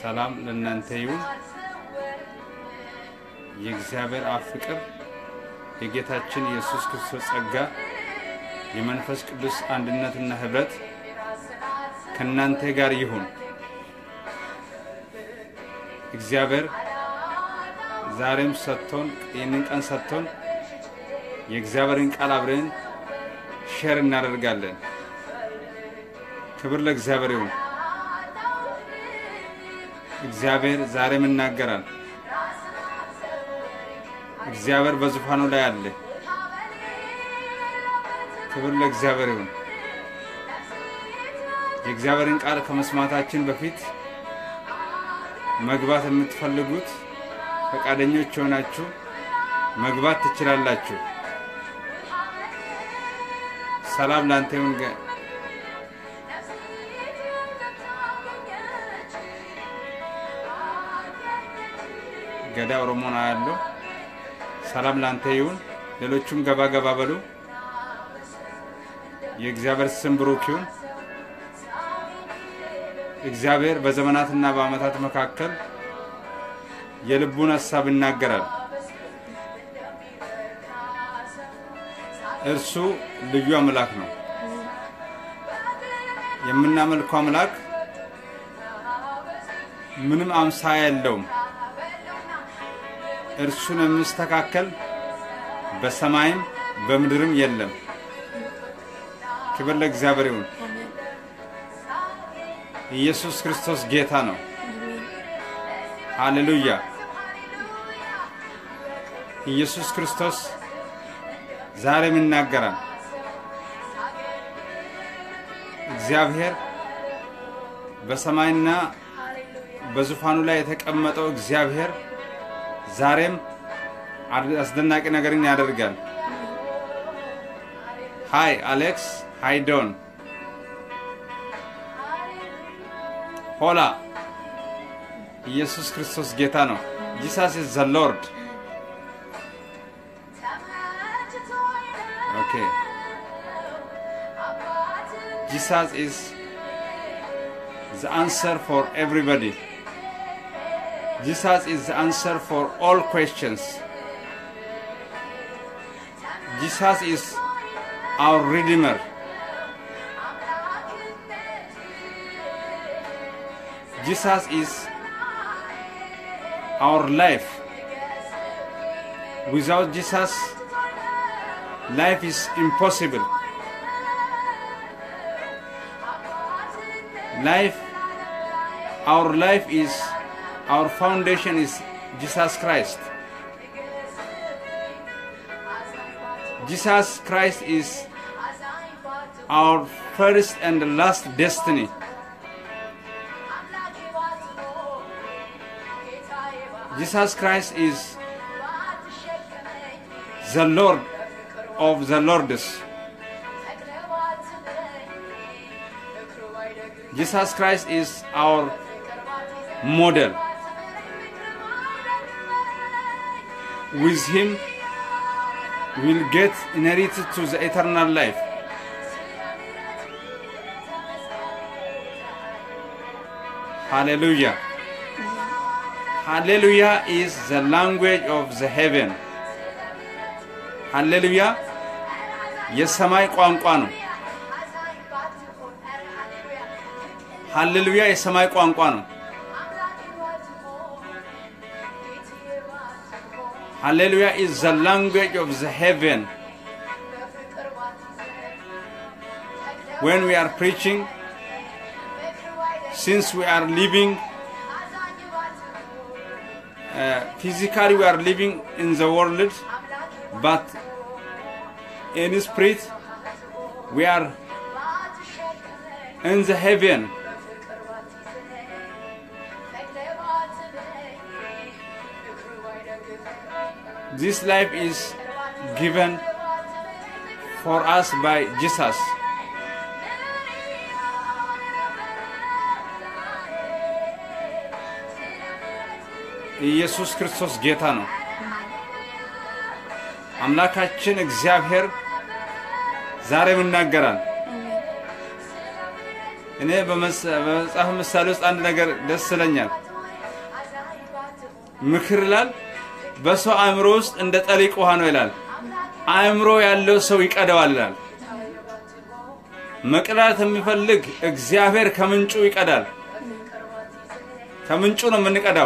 ሰላም ለእናንተ ይሁን። የእግዚአብሔር አብ ፍቅር፣ የጌታችን የኢየሱስ ክርስቶስ ጸጋ፣ የመንፈስ ቅዱስ አንድነትና ኅብረት ከእናንተ ጋር ይሁን። እግዚአብሔር ዛሬም ሰጥቶን ይህንን ቀን ሰጥቶን የእግዚአብሔርን ቃል አብረን ሼር እናደርጋለን። ክብር ለእግዚአብሔር ይሁን። እግዚአብሔር ዛሬም ይናገራል። እግዚአብሔር በዙፋኑ ላይ አለ። ክብር ለእግዚአብሔር ይሁን። የእግዚአብሔርን ቃል ከመስማታችን በፊት መግባት የምትፈልጉት ፈቃደኞች የሆናችሁ መግባት ትችላላችሁ። ሰላም ላንተ ይሁን። ገ- ገዳ ኦሮሞን አያለው። ሰላም ላንተ ይሁን። ሌሎቹም ገባ ገባ በሉ። የእግዚአብሔር ስም ብሩክ ይሁን። እግዚአብሔር በዘመናትና በዓመታት መካከል የልቡን ሀሳብ ይናገራል። እርሱ ልዩ አምላክ ነው። የምናመልከው አምላክ ምንም አምሳያ የለውም። እርሱን የሚስተካከል በሰማይም በምድርም የለም። ክብር ለእግዚአብሔር ይሁን። ኢየሱስ ክርስቶስ ጌታ ነው። ሃሌሉያ! ኢየሱስ ክርስቶስ ዛሬም ይናገራል። እግዚአብሔር በሰማይና በዙፋኑ ላይ የተቀመጠው እግዚአብሔር ዛሬም አስደናቂ ነገርን ያደርጋል። ሃይ አሌክስ፣ ሃይ ዶን፣ ሆላ። ኢየሱስ ክርስቶስ ጌታ ነው። ጂሳስ ኢዝ ዘ ሎርድ። ኦኬ ጂሳስ ኢዝ ዘ አንሰር ፎር ኤቭሪባዲ Jesus is the answer for all questions. Jesus is our Redeemer. Jesus is our life. Without Jesus, life is impossible. Life, our life is our foundation is Jesus Christ. Jesus Christ is our first and last destiny. Jesus Christ is the Lord of the Lords. Jesus Christ is our model. With him, we'll get inherited to the eternal life. Hallelujah. Hallelujah is the language of the heaven. ሃሌሉያ የሰማይ ቋንቋ ነው። ሃሌሉያ የሰማይ ቋንቋ ነው። Hallelujah is the language of the heaven. When we are preaching, since we are living, uh, physically we are living in the world, but in spirit we are in the heaven. This life is given for us by Jesus. ኢየሱስ ክርስቶስ ጌታ ነው። አምላካችን እግዚአብሔር ዛሬም ይናገራል። እኔ በመጽሐፍ ምሳሌ ውስጥ አንድ ነገር ደስ ይለኛል። ምክር ይላል በሰው አእምሮ ውስጥ እንደ ጠሊቅ ውሃ ነው ይላል። አእምሮ ያለው ሰው ይቀደዋል ይላል። መቅዳት የሚፈልግ እግዚአብሔር ከምንጩ ይቀዳል። ከምንጩ ነው የምንቀዳው፣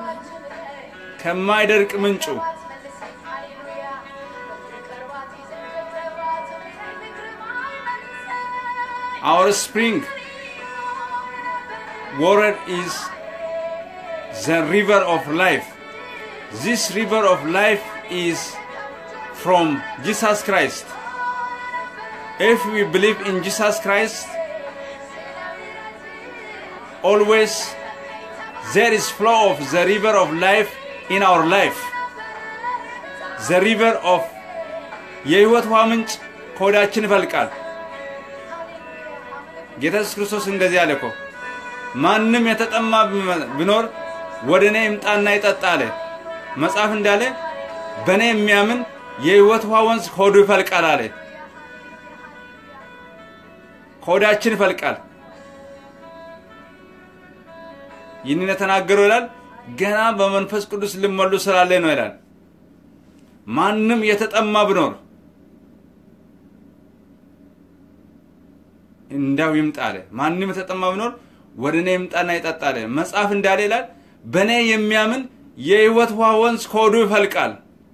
ከማይደርቅ ምንጩ። Our spring water is the river of life. This river of life is from Jesus Christ. If we believe in Jesus Christ, always there is flow of the river of life in our life. The river of የህይወት ውሃ ምንጭ ከሆዳችን ይፈልቃል። ጌታ ኢየሱስ ክርስቶስ እንደዚህ አለ እኮ ማንም የተጠማ ቢኖር ወደ እኔ ይምጣና ይጠጣ አለ። መጽሐፍ እንዳለ በእኔ የሚያምን የህይወት ውሃ ወንዝ ከሆዱ ይፈልቃል አለ። ከሆዳችን ይፈልቃል። ይህንን የተናገረው ይላል ገና በመንፈስ ቅዱስ ልመሉ ስላለ ነው ይላል። ማንም የተጠማ ቢኖር እንዳው ይምጣ አለ። ማንም የተጠማ ቢኖር ወደ እኔ ይምጣና ይጠጣ አለ። መጽሐፍ እንዳለ ይላል በእኔ የሚያምን የህይወት ውሃ ወንዝ ከሆዱ ይፈልቃል።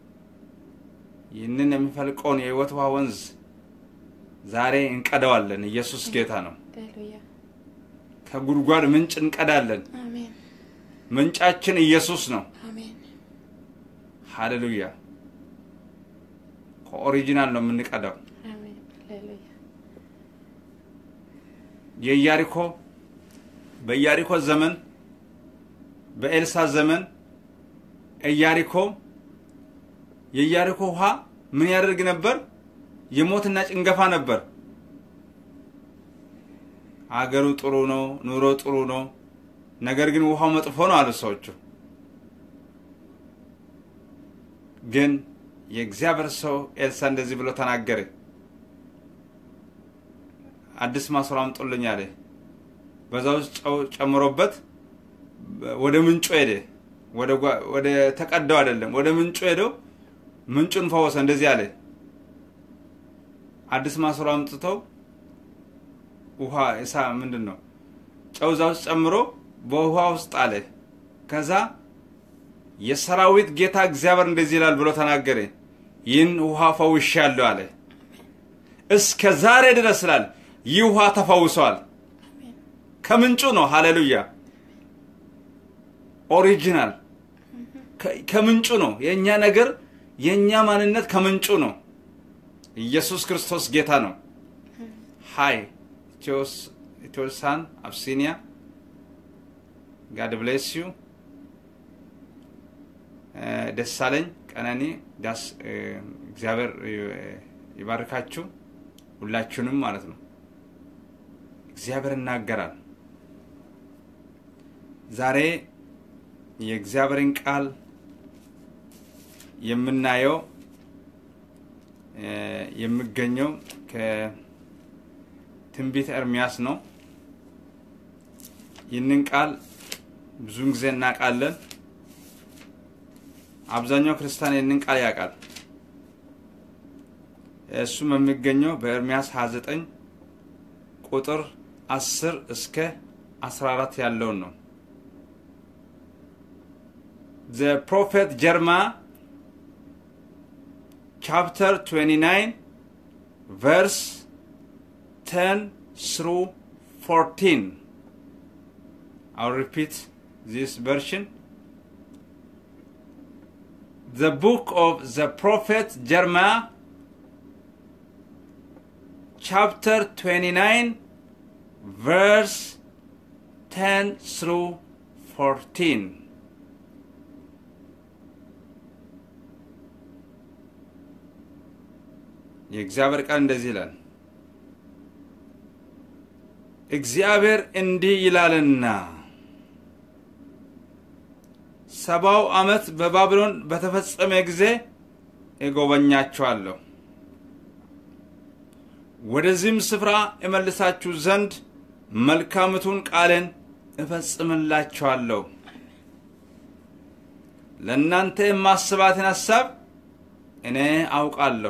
ይህንን የሚፈልቀውን የህይወት ውሃ ወንዝ ዛሬ እንቀዳዋለን። ኢየሱስ ጌታ ነው። ሃሌሉያ ከጉድጓድ ምንጭ እንቀዳለን። አሜን ምንጫችን ኢየሱስ ነው። አሜን ሃሌሉያ። ከኦሪጂናል ነው የምንቀዳው። አሜን ሃሌሉያ የኢያሪኮ በኢያሪኮ ዘመን በኤልሳ ዘመን ኢያሪኮ የኢያሪኮ ውሃ ምን ያደርግ ነበር? የሞትና ጭንገፋ ነበር። አገሩ ጥሩ ነው፣ ኑሮ ጥሩ ነው፣ ነገር ግን ውሃው መጥፎ ነው አሉ ሰዎቹ። ግን የእግዚአብሔር ሰው ኤልሳ እንደዚህ ብሎ ተናገረ። አዲስ ማሰሮ አምጡልኝ አለ። በዛ ውስጥ ጨው ጨምሮበት ወደ ምንጩ ሄደ። ወደ ጓ- ወደ ተቀዳው አይደለም፣ ወደ ምንጩ ሄደው ምንጩን ፈወሰ። እንደዚህ አለ። አዲስ ማሰሮ አምጥተው ውሃ እሳ ምንድን ነው ጨው እዛ ውስጥ ጨምሮ በውሃ ውስጥ አለ። ከዛ የሰራዊት ጌታ እግዚአብሔር እንደዚህ ይላል ብሎ ተናገረ። ይህን ውሃ ፈውሻለሁ አለ። እስከ ዛሬ ድረስ ስላል ይህ ውሃ ተፈውሷል። ከምንጩ ነው። ሃሌሉያ ኦሪጂናል ከ- ከምንጩ ነው። የእኛ ነገር የእኛ ማንነት ከምንጩ ነው። ኢየሱስ ክርስቶስ ጌታ ነው። ሃይ ኢትዮሳን አብሲኒያ ጋድ ብሌስ ዩ ደሳለኝ ቀነኒ ዳስ እ፣ እግዚአብሔር እ፣ ይባርካችሁ ሁላችሁንም ማለት ነው። እግዚአብሔር ይናገራል። ዛሬ የእግዚአብሔርን ቃል የምናየው እ፣ የሚገኘው ከትንቢተ ኤርሚያስ ነው። ይህንን ቃል ብዙውን ጊዜ እናውቃለን። አብዛኛው ክርስቲያን ይህንን ቃል ያውቃል። እሱም የሚገኘው በኤርሚያስ 29 ቁጥር 10 እስከ 14 ያለውን ነው። The prophet Jeremiah chapter 29 verse 10 through 14 I'll repeat this version the book of the prophet Jeremiah, chapter 29, verse 10 through 14. የእግዚአብሔር ቃል እንደዚህ ይላል። እግዚአብሔር እንዲህ ይላልና ሰባው ዓመት በባቢሎን በተፈጸመ ጊዜ እጎበኛችኋለሁ፣ ወደዚህም ስፍራ እመልሳችሁ ዘንድ መልካምቱን ቃልን እፈጽምላችኋለሁ። ለእናንተ የማስባትን ሐሳብ እኔ አውቃለሁ፣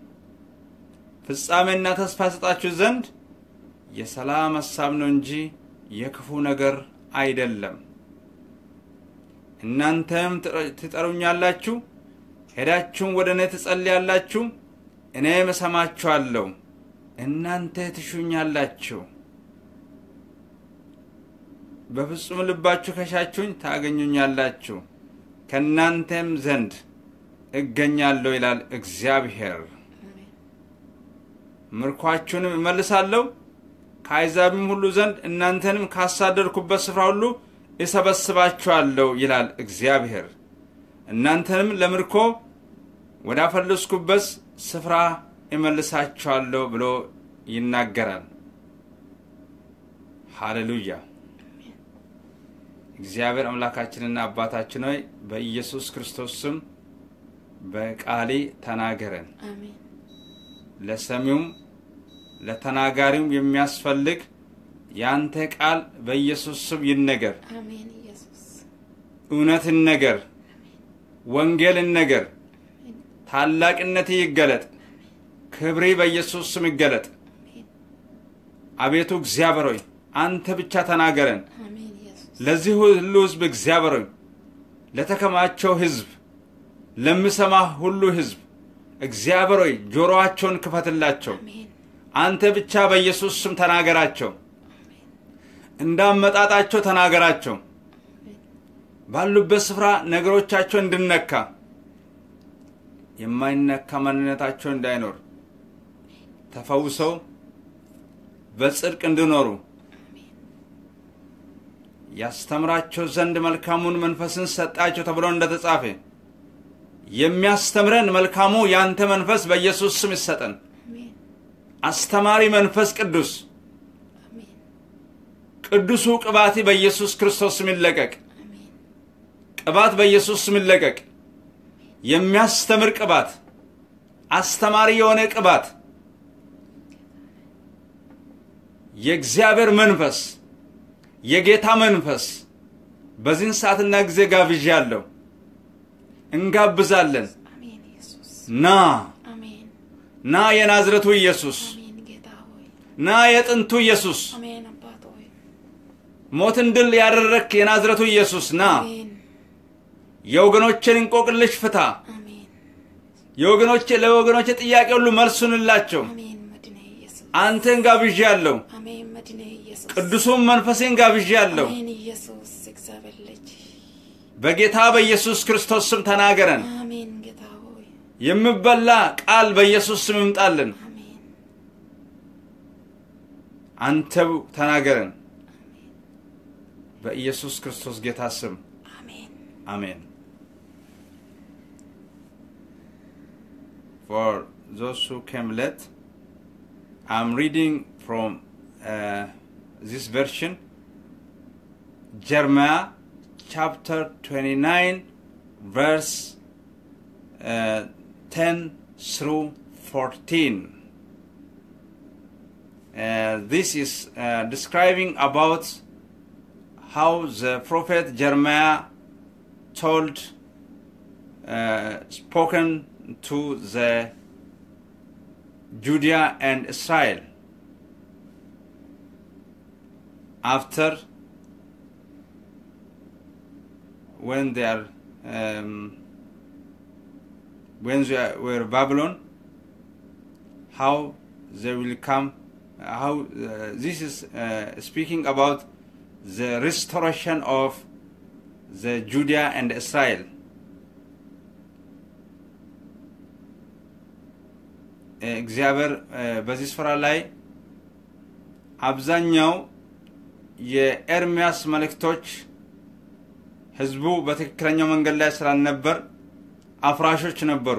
ፍጻሜና ተስፋ ሰጣችሁ ዘንድ የሰላም ሐሳብ ነው እንጂ የክፉ ነገር አይደለም። እናንተም ትጠሩኛላችሁ፣ ሄዳችሁም ወደ እኔ ትጸልያላችሁ፣ እኔም እሰማችኋለሁ። እናንተ ትሹኛላችሁ፣ በፍጹም ልባችሁ ከሻችሁኝ ታገኙኛላችሁ፣ ከእናንተም ዘንድ እገኛለሁ ይላል እግዚአብሔር። ምርኳችሁንም እመልሳለሁ ከአሕዛብም ሁሉ ዘንድ እናንተንም ካሳደድኩበት ስፍራ ሁሉ እሰበስባችኋለሁ ይላል እግዚአብሔር። እናንተንም ለምርኮ ወዳፈለስኩበት ስፍራ እመልሳችኋለሁ ብሎ ይናገራል። ሃሌሉያ። እግዚአብሔር አምላካችንና አባታችን ሆይ በኢየሱስ ክርስቶስ ስም በቃሌ ተናገረን። አሜን ለሰሚውም ለተናጋሪውም የሚያስፈልግ ያንተ ቃል በኢየሱስ ስም ይነገር። አሜን ኢየሱስ እውነትን ነገር፣ ወንጌልን ነገር፣ ታላቅነት ይገለጥ። ክብሪ በኢየሱስ ስም ይገለጥ። አሜን አቤቱ እግዚአብሔር ሆይ አንተ ብቻ ተናገረን። አሜን ኢየሱስ ለዚህ ሁሉ ሕዝብ እግዚአብሔር ሆይ ለተከማቸው ሕዝብ ለሚሰማ ሁሉ ሕዝብ እግዚአብሔር ሆይ ጆሮአቸውን ክፈትላቸው። አሜን አንተ ብቻ በኢየሱስ ስም ተናገራቸው። እንዳመጣጣቸው ተናገራቸው። ባሉበት ስፍራ ነገሮቻቸው እንድነካ የማይነካ ማንነታቸው እንዳይኖር ተፈውሰው በጽድቅ እንዲኖሩ ያስተምራቸው ዘንድ መልካሙን መንፈስን ሰጣቸው ተብሎ እንደተጻፈ የሚያስተምረን መልካሙ ያንተ መንፈስ በኢየሱስ ስም ይሰጠን። አሜን አስተማሪ መንፈስ ቅዱስ አሜን ቅዱሱ ቅባት በኢየሱስ ክርስቶስ ስም ይለቀቅ። አሜን ቅባት በኢየሱስ ስም ይለቀቅ። የሚያስተምር ቅባት፣ አስተማሪ የሆነ ቅባት፣ የእግዚአብሔር መንፈስ፣ የጌታ መንፈስ በዚህን ሰዓትና ጊዜ ጋብዣለሁ። እንጋብዛለን። አሜን ኢየሱስ ና አሜን ና፣ የናዝረቱ ኢየሱስ አሜን ጌታ ሆይ ና፣ የጥንቱ ኢየሱስ አሜን አባት ሆይ ሞትን ድል ያደረግክ የናዝረቱ ኢየሱስ ና፣ አሜን የወገኖችን እንቆቅልሽ ፍታ። አሜን የወገኖቼ ለወገኖቼ ጥያቄ ሁሉ መልሱንላቸው። አሜን መድኔ ኢየሱስ አንተን ጋብዣለሁ። አሜን መድኔ ኢየሱስ ቅዱሱን መንፈሴን ጋብዣለሁ። አሜን ኢየሱስ እግዚአብሔር ልጅ በጌታ በኢየሱስ ክርስቶስ ስም ተናገረን። አሜን ጌታ ሆይ የሚበላ ቃል በኢየሱስ ስም ይምጣልን። አሜን አንተው ተናገረን። በኢየሱስ ክርስቶስ ጌታ ስም አሜን አሜን። For those who came late, I'm reading from uh, this version, Jeremiah chapter 29, verse uh, 10 through 14. Uh, this is uh, describing about how the prophet Jeremiah told, uh, spoken to the Judea and Israel after when they are um, when they are- were Babylon, how they will come. How uh, this is uh, speaking about the restoration of the Judea and Israel. እግዚአብሔር በዚህ ስፍራ ላይ አብዛኛው የኤርሚያስ መልእክቶች ህዝቡ በትክክለኛው መንገድ ላይ ስላልነበር አፍራሾች ነበሩ።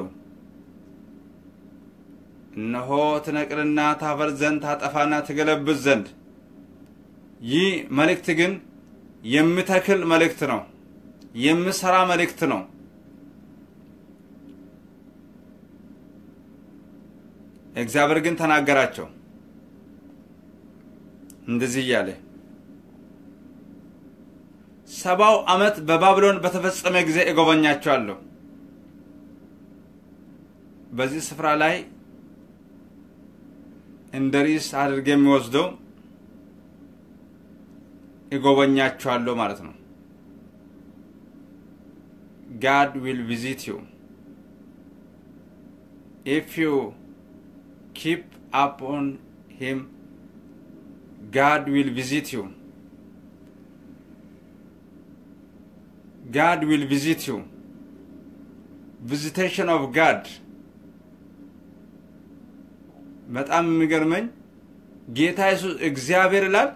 እነሆ ትነቅልና ታፈር ዘንድ ታጠፋና ትገለብጥ ዘንድ። ይህ መልእክት ግን የሚተክል መልእክት ነው፣ የሚሰራ መልእክት ነው። እግዚአብሔር ግን ተናገራቸው እንደዚህ እያለ ሰባው ዓመት በባቢሎን በተፈጸመ ጊዜ እጎበኛቸዋለሁ። በዚህ ስፍራ ላይ እንደ ርዕስ አድርጌ የሚወስደው እጎበኛቸዋለሁ ማለት ነው። ጋድ ዊል ቪዚት ዩ ኢፍ ዩ ኪፕ አፕ ኦን ሂም ጋድ ዊል ቪዚት ዩ ጋድ ዊል ቪዚት ዩ ቪዚቴሽን ኦፍ ጋድ በጣም የሚገርመኝ ጌታ ኢየሱስ እግዚአብሔር ይላል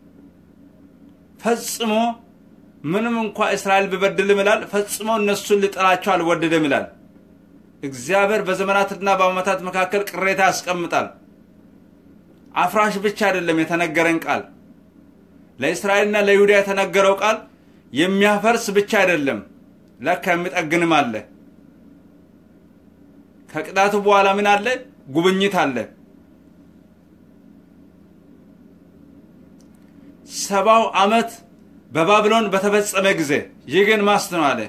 ፈጽሞ ምንም እንኳ እስራኤል ቢበድልም ይላል ፈጽሞ እነሱን ሊጠላቸው አልወደደም ይላል። እግዚአብሔር በዘመናትና በዓመታት መካከል ቅሬታ ያስቀምጣል። አፍራሽ ብቻ አይደለም የተነገረን ቃል ለእስራኤልና ለይሁዳ የተነገረው ቃል የሚያፈርስ ብቻ አይደለም፣ ለካ የሚጠግንም አለ። ከቅጣቱ በኋላ ምን አለ? ጉብኝት አለ። ሰባው ዓመት በባቢሎን በተፈጸመ ጊዜ ይህ ግን ማስት ነው አለ።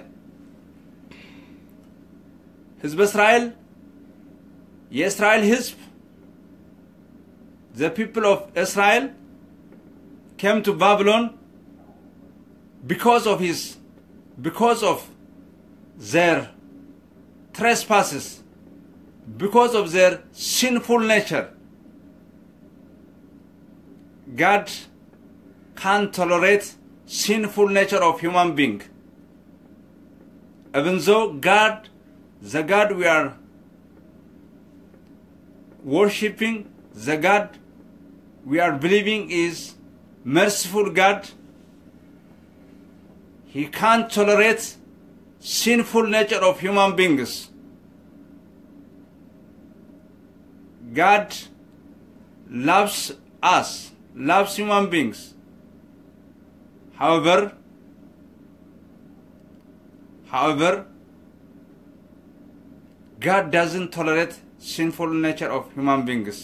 ህዝበ እስራኤል የእስራኤል ህዝብ the people of Israel came to Babylon because of his because of their trespasses because of their sinful nature God can't tolerate sinful nature of human being even though God the God we are worshipping the God we are believing is merciful God he can't tolerate sinful nature of human beings God loves us loves human beings however however God doesn't tolerate sinful nature of human beings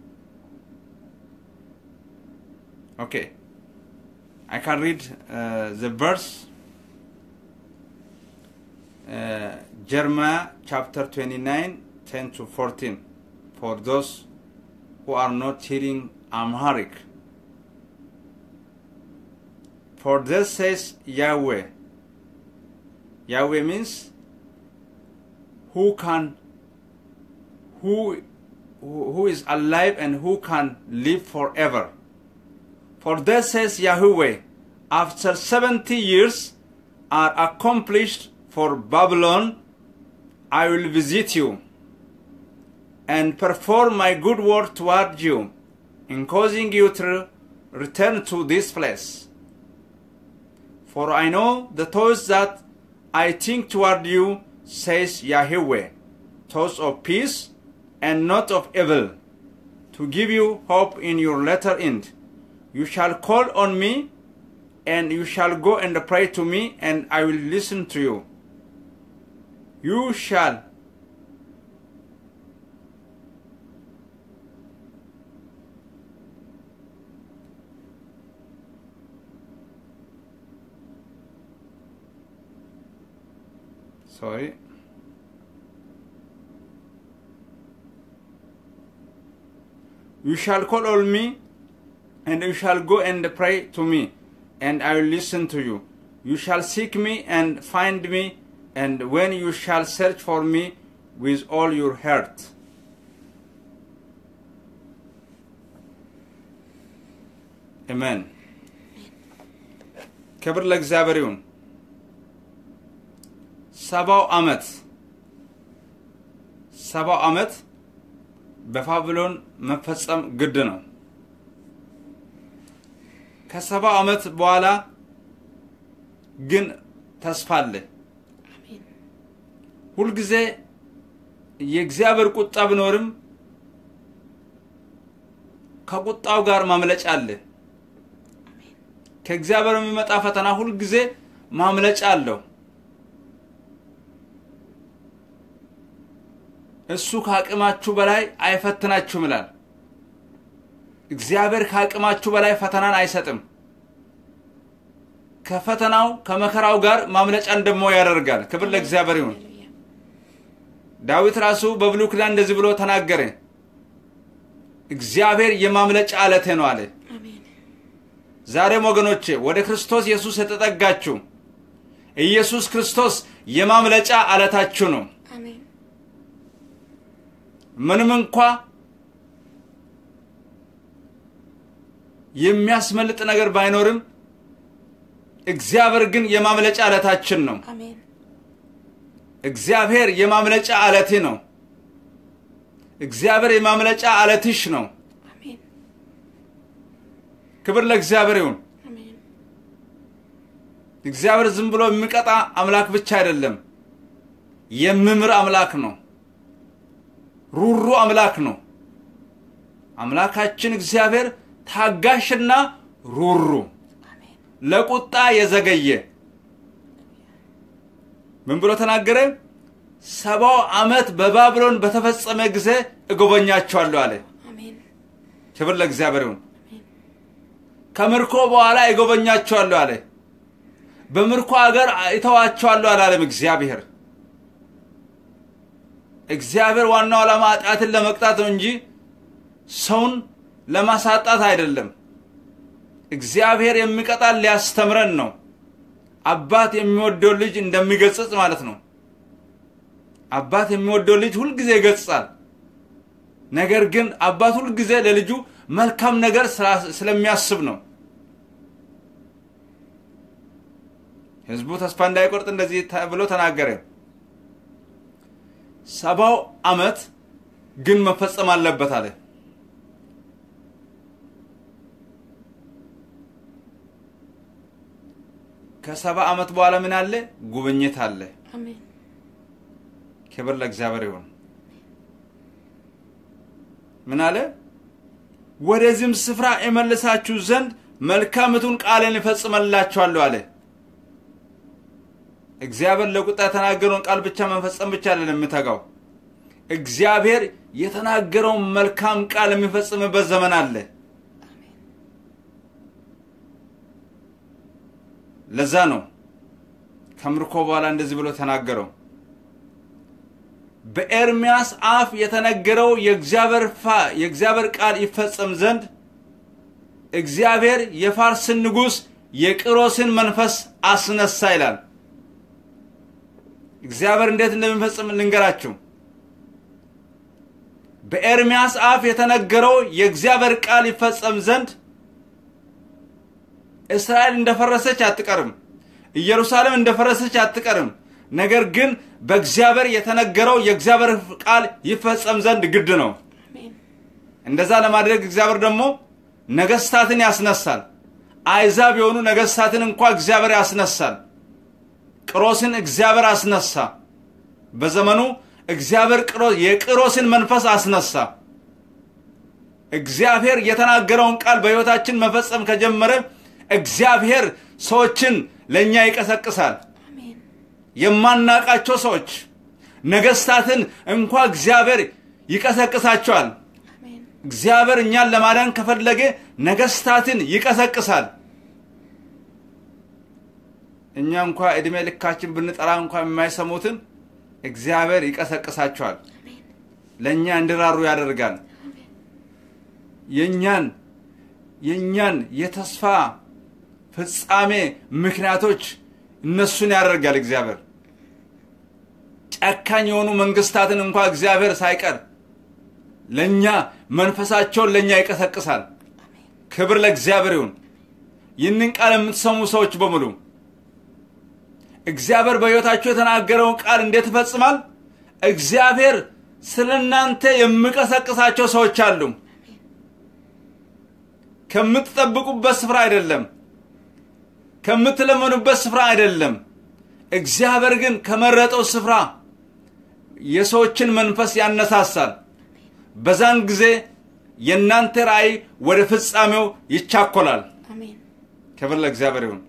okay I can read uh, the verse uh, Jeremiah chapter 29 10 to 14 for those who are not hearing Amharic for this says Yahweh Yahweh means who can who who is alive and who can live forever for thus says Yahweh, after 70 years are accomplished for Babylon, I will visit you and perform my good work toward you in causing you to return to this place. For I know the thoughts that I think toward you, says Yahweh, thoughts of peace and not of evil, to give you hope in your latter end. You shall call on me, and you shall go and pray to me, and I will listen to you. You shall sorry you shall call on me and you shall go and pray to me, and I will listen to you. You shall seek me and find me, and when you shall search for me with all your heart. Amen. ክብር ለእግዚአብሔር ይሁን። ሰባው ዓመት ሰባው ዓመት በባቢሎን መፈጸም ግድ ነው። ከሰባ ዓመት በኋላ ግን ተስፋ አለ። አሜን ሁልጊዜ የእግዚአብሔር ቁጣ ቢኖርም ከቁጣው ጋር ማምለጫ አለ። ከእግዚአብሔር የሚመጣ ፈተና ሁልጊዜ ማምለጫ አለው። እሱ ከአቅማችሁ በላይ አይፈትናችሁም ይላል። እግዚአብሔር ከአቅማችሁ በላይ ፈተናን አይሰጥም። ከፈተናው ከመከራው ጋር ማምለጫን ደግሞ ያደርጋል። ክብር ለእግዚአብሔር ይሁን። ሃሌሉያ ዳዊት ራሱ በብሉይ ኪዳን እንደዚህ ብሎ ተናገረ። እግዚአብሔር የማምለጫ አለቴ ነው አለ። አሜን ዛሬም ወገኖቼ ወደ ክርስቶስ ኢየሱስ የተጠጋችሁ ኢየሱስ ክርስቶስ የማምለጫ አለታችሁ ነው። አሜን ምንም እንኳ የሚያስመልጥ ነገር ባይኖርም እግዚአብሔር ግን የማምለጫ አለታችን ነው። አሜን እግዚአብሔር የማምለጫ አለቴ ነው። እግዚአብሔር የማምለጫ አለትሽ ነው። አሜን ክብር ለእግዚአብሔር ይሁን። አሜን እግዚአብሔር ዝም ብሎ የሚቀጣ አምላክ ብቻ አይደለም፣ የሚምር አምላክ ነው። ሩሩ አምላክ ነው። አምላካችን እግዚአብሔር ታጋሽና ሩሩ፣ አሜን ለቁጣ የዘገየ ምን ብሎ ተናገረ? ሰባው ዓመት በባቢሎን በተፈጸመ ጊዜ እጎበኛቸዋለሁ አለ። አሜን ክብር ለእግዚአብሔር ይሁን። ከምርኮ በኋላ እጎበኛቸዋለሁ አለ። በምርኮ ሀገር እተዋቸዋለሁ አላለም እግዚአብሔር። እግዚአብሔር ዋናው ዓላማ ኃጢአትን ለመቅጣት ነው እንጂ ሰውን ለማሳጣት አይደለም። እግዚአብሔር የሚቀጣን ሊያስተምረን ነው። አባት የሚወደው ልጅ እንደሚገጽጽ ማለት ነው። አባት የሚወደው ልጅ ሁልጊዜ ይገጽጻል። ነገር ግን አባት ሁልጊዜ ለልጁ መልካም ነገር ስላ- ስለሚያስብ ነው። ሕዝቡ ተስፋ እንዳይቆርጥ እንደዚህ ተ- ብሎ ተናገረ። ሰባው ዓመት ግን መፈጸም አለበት አለ። ከሰባ ዓመት በኋላ ምን አለ? ጉብኝት አለ። አሜን ክብር ለእግዚአብሔር ይሁን። ምን አለ? ወደዚህም ስፍራ የመልሳችሁ ዘንድ መልካምቱን ቃልን ይፈጽመላችኋለሁ አለ። እግዚአብሔር ለቁጣ የተናገረውን ቃል ብቻ መፈጸም ብቻ አይደለም የምተጋው። እግዚአብሔር የተናገረውን መልካም ቃል የሚፈጽምበት ዘመን አለ። ለዛ ነው ከምርኮ በኋላ እንደዚህ ብሎ ተናገረው። በኤርሚያስ አፍ የተነገረው የእግዚአብሔር ፋ- የእግዚአብሔር ቃል ይፈጸም ዘንድ እግዚአብሔር የፋርስን ንጉሥ የቂሮስን መንፈስ አስነሳ ይላል። እግዚአብሔር እንዴት እንደሚፈጽም ልንገራችሁ። በኤርሚያስ አፍ የተነገረው የእግዚአብሔር ቃል ይፈጸም ዘንድ እስራኤል እንደፈረሰች አትቀርም። ኢየሩሳሌም እንደፈረሰች አትቀርም። ነገር ግን በእግዚአብሔር የተነገረው የእግዚአብሔር ቃል ይፈጸም ዘንድ ግድ ነው። አሜን እንደዛ ለማድረግ እግዚአብሔር ደግሞ ነገስታትን ያስነሳል። አይዛብ የሆኑ ነገስታትን እንኳ እግዚአብሔር ያስነሳል። ቅሮስን እግዚአብሔር አስነሳ። በዘመኑ እግዚአብሔር ቅሮ- የቅሮስን መንፈስ አስነሳ። እግዚአብሔር የተናገረውን ቃል በሕይወታችን መፈጸም ከጀመረ እግዚአብሔር ሰዎችን ለእኛ ይቀሰቅሳል። አሜን የማናቃቸው ሰዎች ነገስታትን እንኳ እግዚአብሔር ይቀሰቅሳቸዋል። አሜን እግዚአብሔር እኛን ለማዳን ከፈለገ ነገስታትን ይቀሰቅሳል። እኛ እንኳ እድሜ ልካችን ብንጠራ እንኳ የማይሰሙትን እግዚአብሔር ይቀሰቅሳቸዋል። አሜን ለእኛ እንዲራሩ ያደርጋል። የእኛን የእኛን የተስፋ ፍጻሜ ምክንያቶች እነሱን ያደርጋል እግዚአብሔር። ጨካኝ የሆኑ መንግስታትን እንኳ እግዚአብሔር ሳይቀር ለእኛ መንፈሳቸውን ለእኛ ይቀሰቅሳል። ክብር ለእግዚአብሔር ይሁን። ይህንን ቃል የምትሰሙ ሰዎች በሙሉ እግዚአብሔር በሕይወታቸው የተናገረውን ቃል እንዴት ይፈጽማል? እግዚአብሔር ስለ እናንተ የሚቀሰቅሳቸው ሰዎች አሉ። ከምትጠብቁበት ስፍራ አይደለም፣ ከምትለመኑበት ስፍራ አይደለም። እግዚአብሔር ግን ከመረጠው ስፍራ የሰዎችን መንፈስ ያነሳሳል። በዛን ጊዜ የእናንተ ራእይ ወደ ፍጻሜው ይቻኮላል። አሜን ክብር ለእግዚአብሔር ይሁን።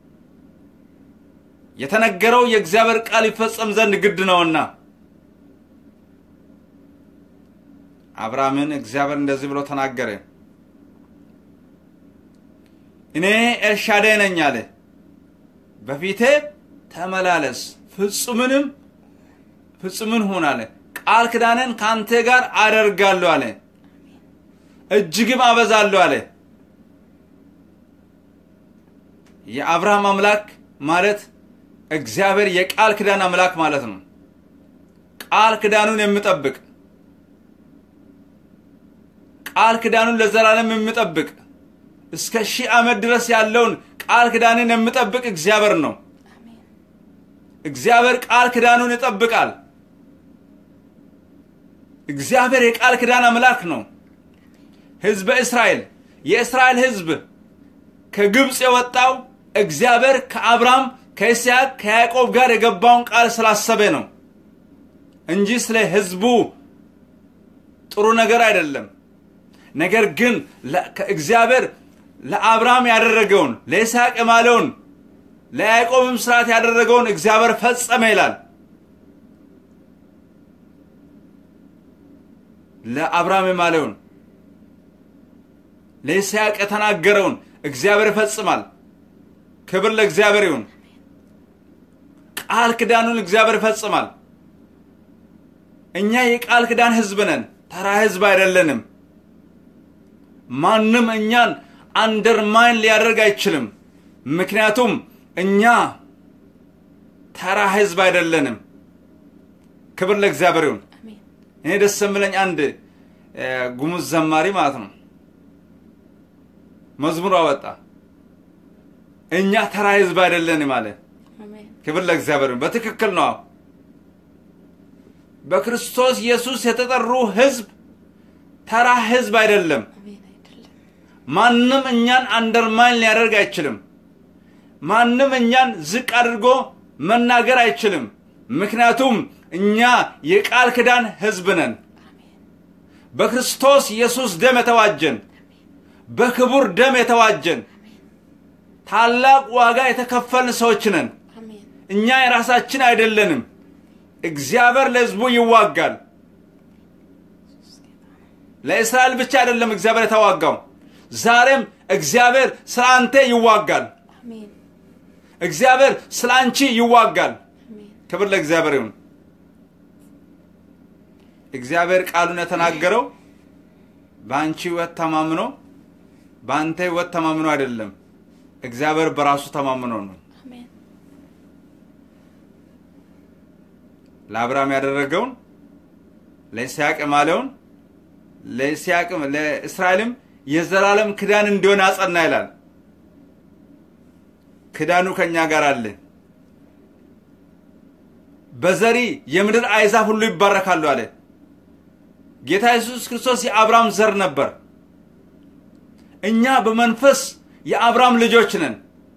የተነገረው የእግዚአብሔር ቃል ይፈጸም ዘንድ ግድ ነውና አብርሃምን እግዚአብሔር እንደዚህ ብሎ ተናገረ። እኔ ኤልሻዳይ ነኝ አለ። በፊቴ ተመላለስ ፍጹምንም ፍጹምን ሁን አለ። ቃል ኪዳንን ከአንተ ጋር አደርጋለሁ አለ። እጅግም አበዛለሁ አለ። የአብርሃም አምላክ ማለት እግዚአብሔር የቃል ኪዳን አምላክ ማለት ነው። ቃል ኪዳኑን የሚጠብቅ ቃል ኪዳኑን ለዘላለም የሚጠብቅ እስከ ሺህ ዓመት ድረስ ያለውን ቃል ኪዳንን የሚጠብቅ እግዚአብሔር ነው። አሜን እግዚአብሔር ቃል ኪዳኑን ይጠብቃል። እግዚአብሔር የቃል ኪዳን አምላክ ነው። ሕዝበ እስራኤል የእስራኤል ሕዝብ ከግብፅ የወጣው እግዚአብሔር ከአብርሃም ከይስሐቅ ከያዕቆብ ጋር የገባውን ቃል ስላሰበ ነው እንጂ ስለ ሕዝቡ ጥሩ ነገር አይደለም። ነገር ግን ለ- ከእግዚአብሔር ለአብርሃም ያደረገውን ለይስሐቅ የማለውን ለያዕቆብም ስርዓት ያደረገውን እግዚአብሔር ፈጸመ ይላል። ለአብርሃም የማለውን ለይስሐቅ የተናገረውን እግዚአብሔር ይፈጽማል። ክብር ለእግዚአብሔር ይሁን። ቃል ኪዳኑን እግዚአብሔር ይፈጽማል። እኛ የቃል ኪዳን ህዝብ ነን፣ ተራ ህዝብ አይደለንም። ማንም እኛን አንደርማይን ሊያደርግ አይችልም። ምክንያቱም እኛ ተራ ህዝብ አይደለንም። ክብር ለእግዚአብሔር ይሁን። አሜን እኔ ደስ የምለኝ አንድ እ፣ ጉሙዝ ዘማሪ ማለት ነው መዝሙር አወጣ። እኛ ተራ ህዝብ አይደለንም አለ። አሜን ክብር ለእግዚአብሔር ይሁን። በትክክል ነው። በክርስቶስ ኢየሱስ የተጠሩ ህዝብ ተራ ህዝብ አይደለም። አሜን አይደለም ማንም እኛን አንደርማይን ሊያደርግ አይችልም። ማንም እኛን ዝቅ አድርጎ መናገር አይችልም። ምክንያቱም እኛ የቃል ኪዳን ህዝብ ነን። አሜን በክርስቶስ ኢየሱስ ደም የተዋጀን፣ በክቡር ደም የተዋጀን፣ ታላቅ ዋጋ የተከፈልን ሰዎች ነን። አሜን እኛ የራሳችን አይደለንም። እግዚአብሔር ለህዝቡ ይዋጋል። ለእስራኤል ብቻ አይደለም እግዚአብሔር የተዋጋው። ዛሬም እግዚአብሔር ስለ አንተ ይዋጋል። አሜን እግዚአብሔር ስለ አንቺ ይዋጋል። አሜን ክብር ለእግዚአብሔር ይሁን። እግዚአብሔር ቃሉን የተናገረው በአንቺ ህይወት ተማምኖ በአንተ ህይወት ተማምኖ አይደለም። እግዚአብሔር በራሱ ተማምኖ ነው። አሜን ለአብርሃም ያደረገውን ለይስሐቅ የማለውን ለይስሐቅም ለእስራኤልም የዘላለም ክዳን እንዲሆን አጸና ይላል። ክዳኑ ከእኛ ጋር አለ። በዘሪ የምድር አሕዛብ ሁሉ ይባረካሉ አለ። ጌታ ኢየሱስ ክርስቶስ የአብርሃም ዘር ነበር። እኛ በመንፈስ የአብርሃም ልጆች ነን።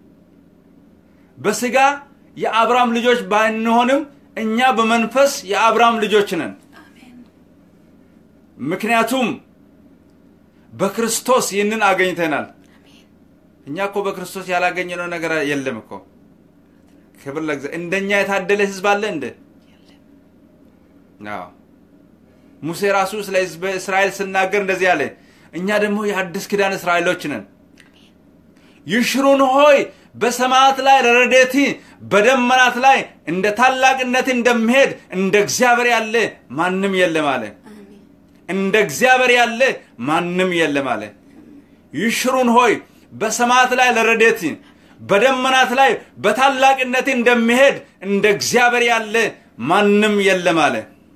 በስጋ የአብርሃም ልጆች ባንሆንም እኛ በመንፈስ የአብርሃም ልጆች ነን። አሜን ምክንያቱም በክርስቶስ ይህንን አገኝተናል። አሜን እኛ እኮ በክርስቶስ ያላገኘነው ነገር የለም እኮ። ክብር ለእግዚአብሔር። እንደኛ የታደለ ህዝብ አለ እንደ የለም አዎ። ሙሴ ራሱ ስለ ህዝበ እስራኤል ስናገር እንደዚህ አለ፣ እኛ ደግሞ የአዲስ ኪዳን እስራኤሎች ነን። ይሽሩን ሆይ በሰማያት ላይ ለረዴቲ በደመናት ላይ እንደ ታላቅነት እንደሚሄድ እንደ እግዚአብሔር ያለ ማንም የለም አለ። አሜን እንደ እግዚአብሔር ያለ ማንም የለም አለ። ይሽሩን ሆይ በሰማያት ላይ ለረዴት በደመናት ላይ በታላቅነት እንደሚሄድ እንደ እግዚአብሔር ያለ ማንም የለም አለ።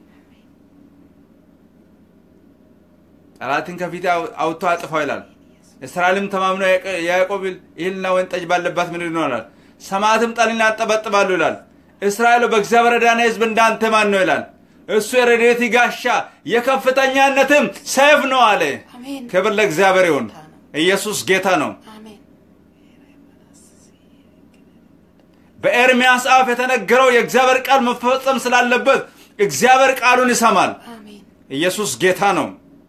ጠላትን ከፊት አውጥቶ አጥፋው ይላል። እስራኤልም ተማምኖ ያዕቆ- የያዕቆብ እህልና ወይን ጠጅ ባለባት ምድር ይኖራል። ሰማያትም ጠልን ያጠበጥባሉ ይላል። እስራኤል በእግዚአብሔር የዳነ ህዝብ እንዳንተ ማን ነው ይላል። እሱ የረድኤት ጋሻ የከፍተኛነትም ሰይፍ ነው አለ። አሜን ክብር ለእግዚአብሔር ይሁን። ኢየሱስ ጌታ ነው። አሜን በኤርምያስ አፍ የተነገረው የእግዚአብሔር ቃል መፈጸም ስላለበት እግዚአብሔር ቃሉን ይሰማል። አሜን ኢየሱስ ጌታ ነው።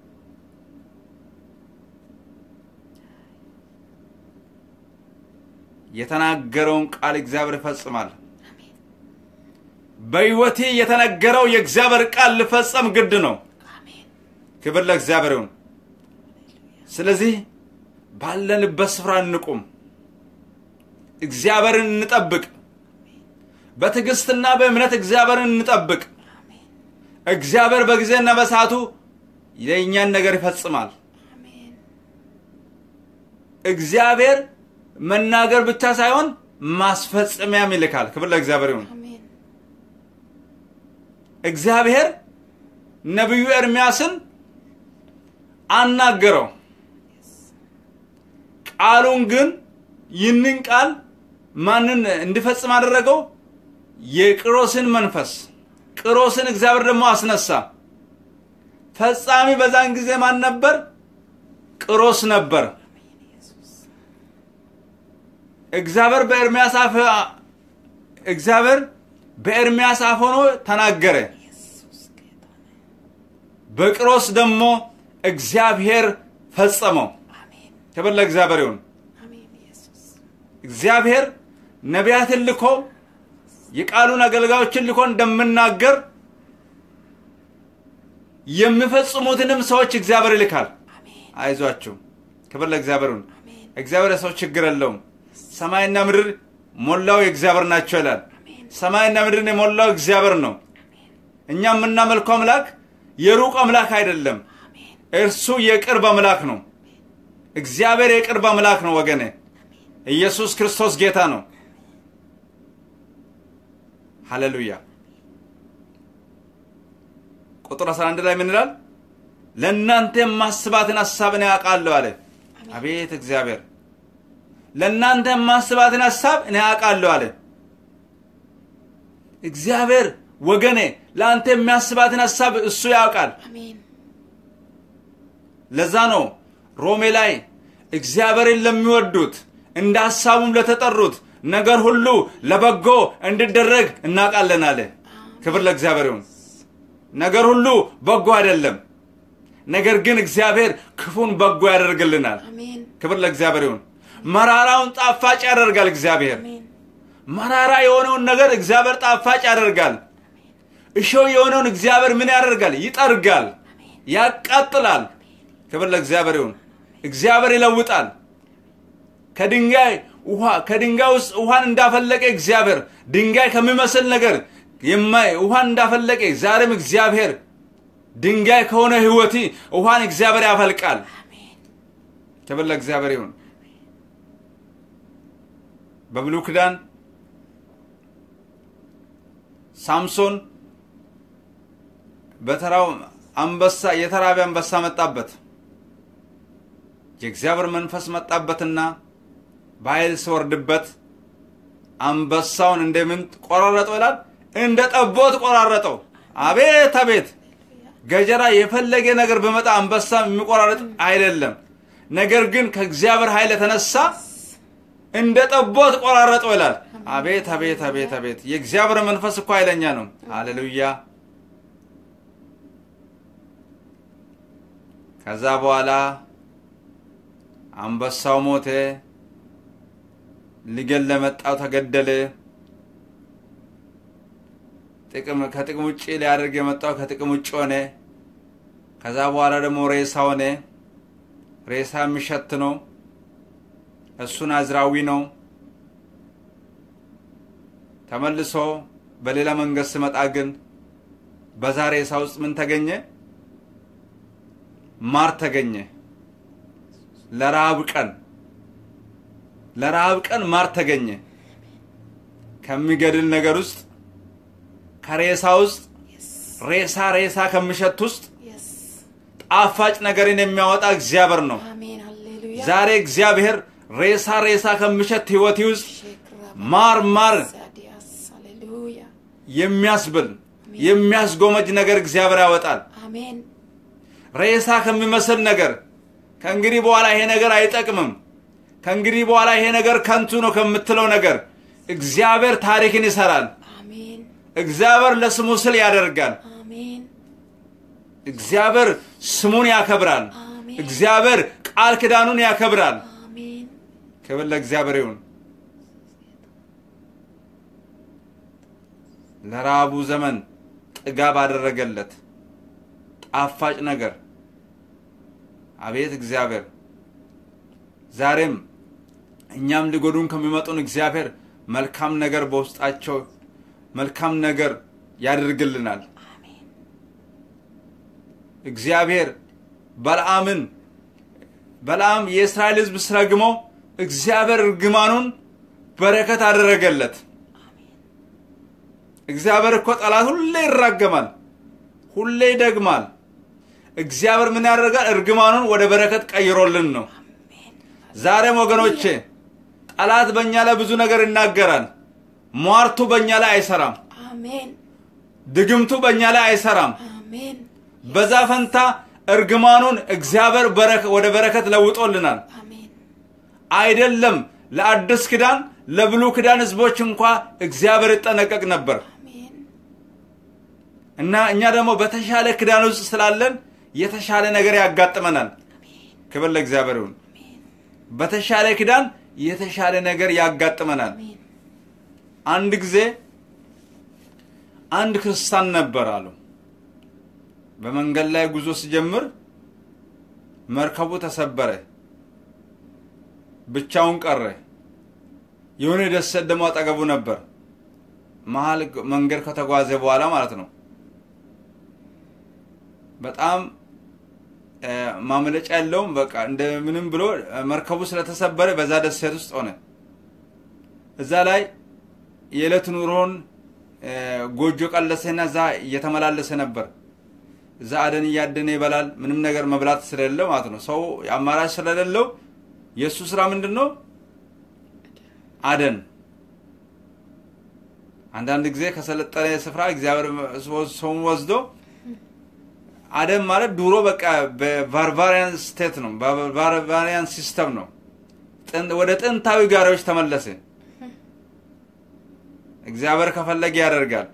የተናገረውን ቃል እግዚአብሔር ይፈጽማል። አሜን በሕይወቴ የተነገረው የእግዚአብሔር ቃል ልፈጸም ግድ ነው። አሜን ክብር ለእግዚአብሔር ይሁን። ስለዚህ ባለንበት ስፍራ እንቁም፣ እግዚአብሔርን እንጠብቅ፣ በትዕግስትና በእምነት እግዚአብሔርን እንጠብቅ። አሜን እግዚአብሔር በጊዜና በሰዓቱ የእኛን ነገር ይፈጽማል። አሜን እግዚአብሔር መናገር ብቻ ሳይሆን ማስፈጸሚያም ይልካል። ክብር ለእግዚአብሔር ይሁን። አሜን እግዚአብሔር ነቢዩ ኤርምያስን አናገረው። ቃሉን ግን ይህንን ቃል ማንን እንዲፈጽም አደረገው? የቅሮስን መንፈስ ቅሮስን እግዚአብሔር ደግሞ አስነሳ። ፈጻሚ በዛን ጊዜ ማን ነበር? ቅሮስ ነበር። ኢየሱስ እግዚአብሔር በኤርምያስ አፍ እግዚአብሔር በኤርምያስ አፍ ሆኖ ተናገረ። ኢየሱስ ጌታ ነው። በቅሮስ ደግሞ እግዚአብሔር ፈጸመው። አሜን ክብር ለእግዚአብሔር ይሁን። አሜን ኢየሱስ እግዚአብሔር ነቢያትን ልኮ የቃሉን አገልጋዮችን ልኮ እንደምናገር የሚፈጽሙትንም ሰዎች እግዚአብሔር ይልካል። አሜን አይዟችሁ። ክብር ለእግዚአብሔር ይሁን። አሜን እግዚአብሔር የሰው ችግር የለውም። ሰማይና ምድር ሞላው የእግዚአብሔር ናቸው ይላል። አሜን ሰማይና ምድርን የሞላው እግዚአብሔር ነው። እኛ የምናመልከው አምላክ የሩቅ አምላክ አይደለም። አሜን እርሱ የቅርብ አምላክ ነው። እግዚአብሔር የቅርብ አምላክ ነው ወገኔ። ኢየሱስ ክርስቶስ ጌታ ነው። ሃሌሉያ። ቁጥር 11 ላይ ምን ይላል? ለእናንተ የማስባትን ሀሳብ እኔ አውቃለሁ አለ። አቤት እግዚአብሔር! ለእናንተ የማስባትን ሀሳብ እኔ አውቃለሁ አለ። እግዚአብሔር ወገኔ ለአንተ የሚያስባትን ሀሳብ እሱ ያውቃል። አሜን ለዛ ነው ሮሜ ላይ እግዚአብሔርን ለሚወዱት እንደ ሐሳቡም ለተጠሩት ነገር ሁሉ ለበጎ እንዲደረግ እናውቃለን አለ። ክብር ለእግዚአብሔር ይሁን። ነገር ሁሉ በጎ አይደለም፣ ነገር ግን እግዚአብሔር ክፉን በጎ ያደርግልናል። አሜን ክብር ለእግዚአብሔር ይሁን። መራራውን ጣፋጭ ያደርጋል እግዚአብሔር። አሜን መራራ የሆነውን ነገር እግዚአብሔር ጣፋጭ ያደርጋል። እሾህ የሆነውን እግዚአብሔር ምን ያደርጋል? ይጠርጋል፣ ያቃጥላል። ክብር ለእግዚአብሔር ይሁን። እግዚአብሔር ይለውጣል። ከድንጋይ ውሃ ከድንጋይ ውስጥ ውሃን እንዳፈለቀ እግዚአብሔር ድንጋይ ከሚመስል ነገር የማይ ውሃን እንዳፈለቀ ዛሬም እግዚአብሔር ድንጋይ ከሆነ ሕይወት ውሃን እግዚአብሔር ያፈልቃል። አሜን ክብር ለእግዚአብሔር ይሁን። በብሉይ ኪዳን ሳምሶን በተራው አንበሳ የተራበ አንበሳ መጣበት። የእግዚአብሔር መንፈስ መጣበትና በኃይል ሲወርድበት አንበሳውን እንደምን ቆራረጠው ይላል? እንደ ጠቦት ቆራረጠው። አቤት አቤት! ገጀራ የፈለገ ነገር በመጣ አንበሳ የሚቆራረጥ አይደለም። ነገር ግን ከእግዚአብሔር ኃይል የተነሳ እንደ ጠቦት ቆራረጠው ይላል። አቤት አቤት አቤት አቤት! የእግዚአብሔር መንፈስ እኮ ኃይለኛ ነው። ሃሌሉያ! ከዛ በኋላ አንበሳው ሞተ። ሊገል ለመጣው ተገደለ። ጥቅም ከጥቅም ውጭ ሊያደርግ የመጣው ከጥቅም ውጭ ሆነ። ከዛ በኋላ ደግሞ ሬሳ ሆነ። ሬሳ የሚሸት ነው። እሱ ናዝራዊ ነው። ተመልሶ በሌላ መንገድ ስመጣ ግን በዛ ሬሳ ውስጥ ምን ተገኘ? ማር ተገኘ። ለረሃብ ቀን ለረሃብ ቀን ማር ተገኘ። ከሚገድል ነገር ውስጥ ከሬሳ ውስጥ የስ ሬሳ ሬሳ ከሚሸት ውስጥ የስ ጣፋጭ ነገርን የሚያወጣ እግዚአብሔር ነው። አሜን ሃሌሉያ ዛሬ እግዚአብሔር ሬሳ ሬሳ ከሚሸት ህይወት ውስጥ ሼክራ ማር ማር ሳዲያስ ሃሌሉያ የሚያስብል የሚያስጎመጅ ነገር እግዚአብሔር ያወጣል። አሜን ሬሳ ከሚመስል ነገር ከእንግዲህ በኋላ ይሄ ነገር አይጠቅምም፣ ከእንግዲህ በኋላ ይሄ ነገር ከንቱ ነው ከምትለው ነገር እግዚአብሔር ታሪክን ይሰራል። አሜን እግዚአብሔር ለስሙ ስል ያደርጋል። አሜን እግዚአብሔር ስሙን ያከብራል። አሜን እግዚአብሔር ቃል ኪዳኑን ያከብራል። አሜን ክብር ለእግዚአብሔር ይሁን። ለራቡ ዘመን ጥጋብ አደረገለት ጣፋጭ ነገር። አቤት እግዚአብሔር! ዛሬም እኛም ሊጎዱን ከሚመጡን እግዚአብሔር መልካም ነገር በውስጣቸው መልካም ነገር ያደርግልናል። አሜን እግዚአብሔር በለዓምን በለዓም የእስራኤል ሕዝብ ስረግመው እግዚአብሔር እርግማኑን በረከት አደረገለት። እግዚአብሔር እኮ ጠላት ሁሌ ይራገማል፣ ሁሌ ይደግማል። እግዚአብሔር ምን ያደርጋል? እርግማኑን ወደ በረከት ቀይሮልን ነው። አሜን ዛሬም ወገኖቼ ጠላት በእኛ ላይ ብዙ ነገር ይናገራል። ሟርቱ በእኛ ላይ አይሰራም። አሜን ድግምቱ በእኛ ላይ አይሰራም። አሜን በዛ ፈንታ እርግማኑን እግዚአብሔር በረከ- ወደ በረከት ለውጦልናል። አሜን አይደለም ለአዲስ ኪዳን ለብሉ ኪዳን ህዝቦች እንኳ እግዚአብሔር ይጠነቀቅ ነበር አሜን እና እኛ ደግሞ በተሻለ ኪዳን ውስጥ ስላለን የተሻለ ነገር ያጋጥመናል። ክብር ለእግዚአብሔር ይሁን። በተሻለ ኪዳን የተሻለ ነገር ያጋጥመናል። አሜን አንድ ጊዜ አንድ ክርስቲያን ነበር አሉ። በመንገድ ላይ ጉዞ ሲጀምር መርከቡ ተሰበረ፣ ብቻውን ቀረ። የሆነ ደሴት ደግሞ አጠገቡ ነበር። መሀል መንገድ ከተጓዘ በኋላ ማለት ነው። በጣም እ፣ ማምለጫ የለውም። በቃ እንደምንም ብሎ እ፣ መርከቡ ስለተሰበረ በዛ ደሴት ውስጥ ሆነ። እዛ ላይ የዕለት ኑሮን እ፣ ጎጆ ቀለሰና እዛ እየተመላለሰ ነበር። እዛ አደን እያደነ ይበላል። ምንም ነገር መብላት ስለሌለው ማለት ነው። ሰው አማራጭ ስለሌለው የእሱ ስራ ምንድን ነው? አደን። አንዳንድ ጊዜ ከሰለጠነ ስፍራ እግዚአብሔር ሰውን ወስዶ አደን ማለት ድሮ በቃ በባርባሪያን ስቴት ነው፣ በባርባሪያን ሲስተም ነው። ጥን- ወደ ጥንታዊ ጋሪዎች ተመለሰ። እግዚአብሔር ከፈለገ ያደርጋል።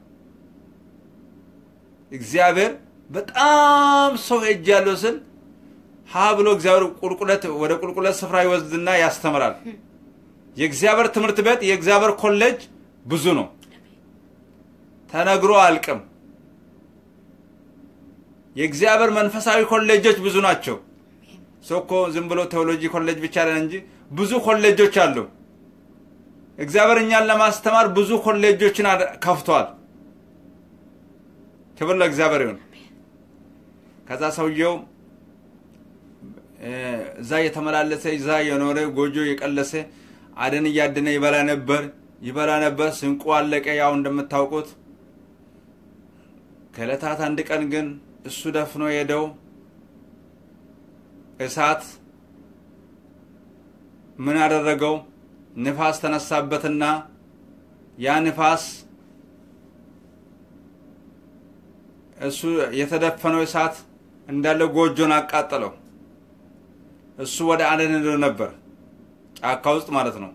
እግዚአብሔር በጣም ሰው ሄጅ ያለው ስል ሀ ብሎ እግዚአብሔር ቁልቁለት ወደ ቁልቁለት ስፍራ ይወስድና ያስተምራል። የእግዚአብሔር ትምህርት ቤት የእግዚአብሔር ኮሌጅ ብዙ ነው፣ ተነግሮ አልቅም። የእግዚአብሔር መንፈሳዊ ኮሌጆች ብዙ ናቸው። ሰው እኮ ዝም ብሎ ቴዎሎጂ ኮሌጅ ብቻ አይደለም እንጂ ብዙ ኮሌጆች አሉ። እግዚአብሔር እኛን ለማስተማር ብዙ ኮሌጆችን አድ- ከፍቷል። ክብር ለእግዚአብሔር ይሁን። ከዛ ሰውየው እ፣ እዛ እየተመላለሰ እዛ የኖረ ጎጆ የቀለሰ አደን እያደነ ይበላ ነበር ይበላ ነበር። ስንቁ አለቀ። ያው እንደምታውቁት ከዕለታት አንድ ቀን ግን እሱ ደፍኖ ሄደው እሳት ምን አደረገው? ንፋስ ተነሳበትና ያ ንፋስ እሱ የተደፈነው እሳት እንዳለ ጎጆን አቃጠለው። እሱ ወደ አደን ሄዶ ነበር፣ ጫካ ውስጥ ማለት ነው።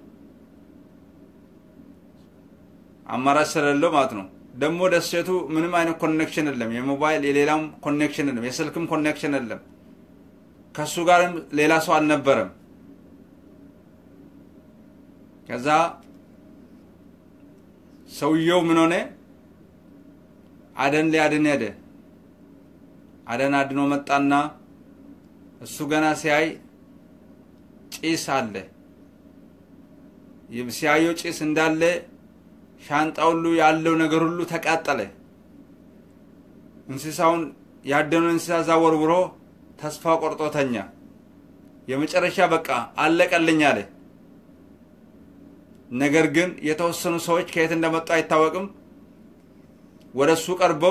አማራጭ ስለሌለው ማለት ነው። ደግሞ ደሴቱ ምንም አይነት ኮኔክሽን የለም። የሞባይል የሌላም ኮኔክሽን የለም። የስልክም ኮኔክሽን የለም። ከእሱ ጋርም ሌላ ሰው አልነበረም። ከዛ ሰውየው ምን ሆነ? አደን ሊያድን ሄደ። አደን አድኖ መጣና እሱ ገና ሲያይ ጭስ አለ። ሲያየው ጭስ እንዳለ ሻንጣ ሁሉ ያለው ነገር ሁሉ ተቃጠለ። እንስሳውን ያደነውን እንስሳ እዛ ወርውሮ ተስፋ ቆርጦ ተኛ። የመጨረሻ በቃ አለቀልኝ አለ። ነገር ግን የተወሰኑ ሰዎች ከየት እንደመጡ አይታወቅም። ወደ እሱ ቀርበው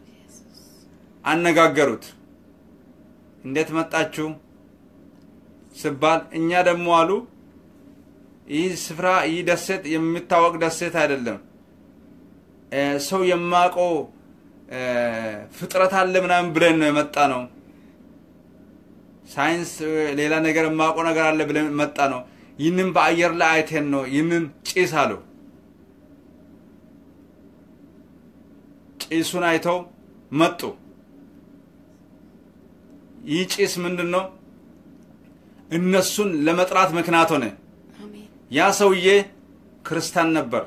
አነጋገሩት። እንዴት መጣችሁ ስባል እኛ ደግሞ አሉ ይህ ስፍራ ይህ ደሴት የሚታወቅ ደሴት አይደለም፣ እ፣ ሰው የማውቀው እ፣ ፍጥረት አለ ምናምን ብለን ነው የመጣ ነው። ሳይንስ እ፣ ሌላ ነገር የማውቀው ነገር አለ ብለን መጣ ነው። ይህንን በአየር ላይ አይቴን ነው ይህንን ጭስ አለው። ጭሱን አይተው መጡ። ይህ ጭስ ምንድን ነው? እነሱን ለመጥራት ምክንያት ሆነ። አሜን ያ ሰውዬ ክርስቲያን ነበር።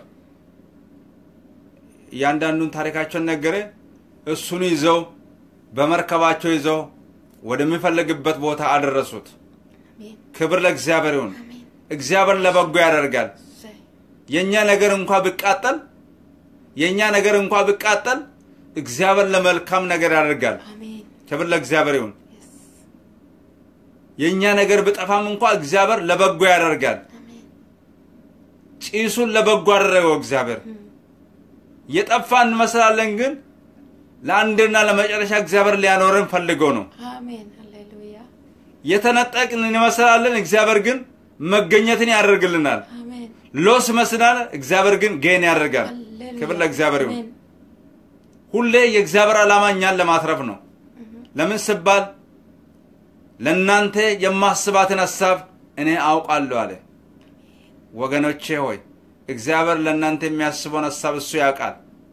እያንዳንዱን ታሪካቸውን ነገረ። እሱን ይዘው በመርከባቸው ይዘው ወደሚፈልግበት ቦታ አደረሱት። አሜን ክብር ለእግዚአብሔር ይሁን። አሜን እግዚአብሔር ለበጎ ያደርጋል። እሰይ የእኛ ነገር እንኳ ቢቃጠል የእኛ ነገር እንኳ ቢቃጠል እግዚአብሔር ለመልካም ነገር ያደርጋል። አሜን ክብር ለእግዚአብሔር ይሁን። የስ የእኛ ነገር ብጠፋም እንኳ እግዚአብሔር ለበጎ ያደርጋል። አሜን ጭሱን ለበጎ አደረገው እግዚአብሔር። የጠፋ እንመስላለን፣ ግን ለአንድና ለመጨረሻ እግዚአብሔር ሊያኖረን ፈልገው ነው። አሜን ሃሌሉያ የተነጠቅን እንመስላለን፣ እግዚአብሔር ግን መገኘትን ያደርግልናል። አሜን ሎስ መስናል፣ እግዚአብሔር ግን ጌን ያደርጋል። ሃሌሉያ ክብር ለእግዚአብሔር ይሁን። አሜን ሁሌ የእግዚአብሔር ዓላማ እኛን ለማትረፍ ነው። ለምን ስባል ለእናንተ የማስባትን ሀሳብ እኔ አውቃለሁ አለ። ወገኖቼ ሆይ እግዚአብሔር ለእናንተ የሚያስበውን ሀሳብ እሱ ያውቃል።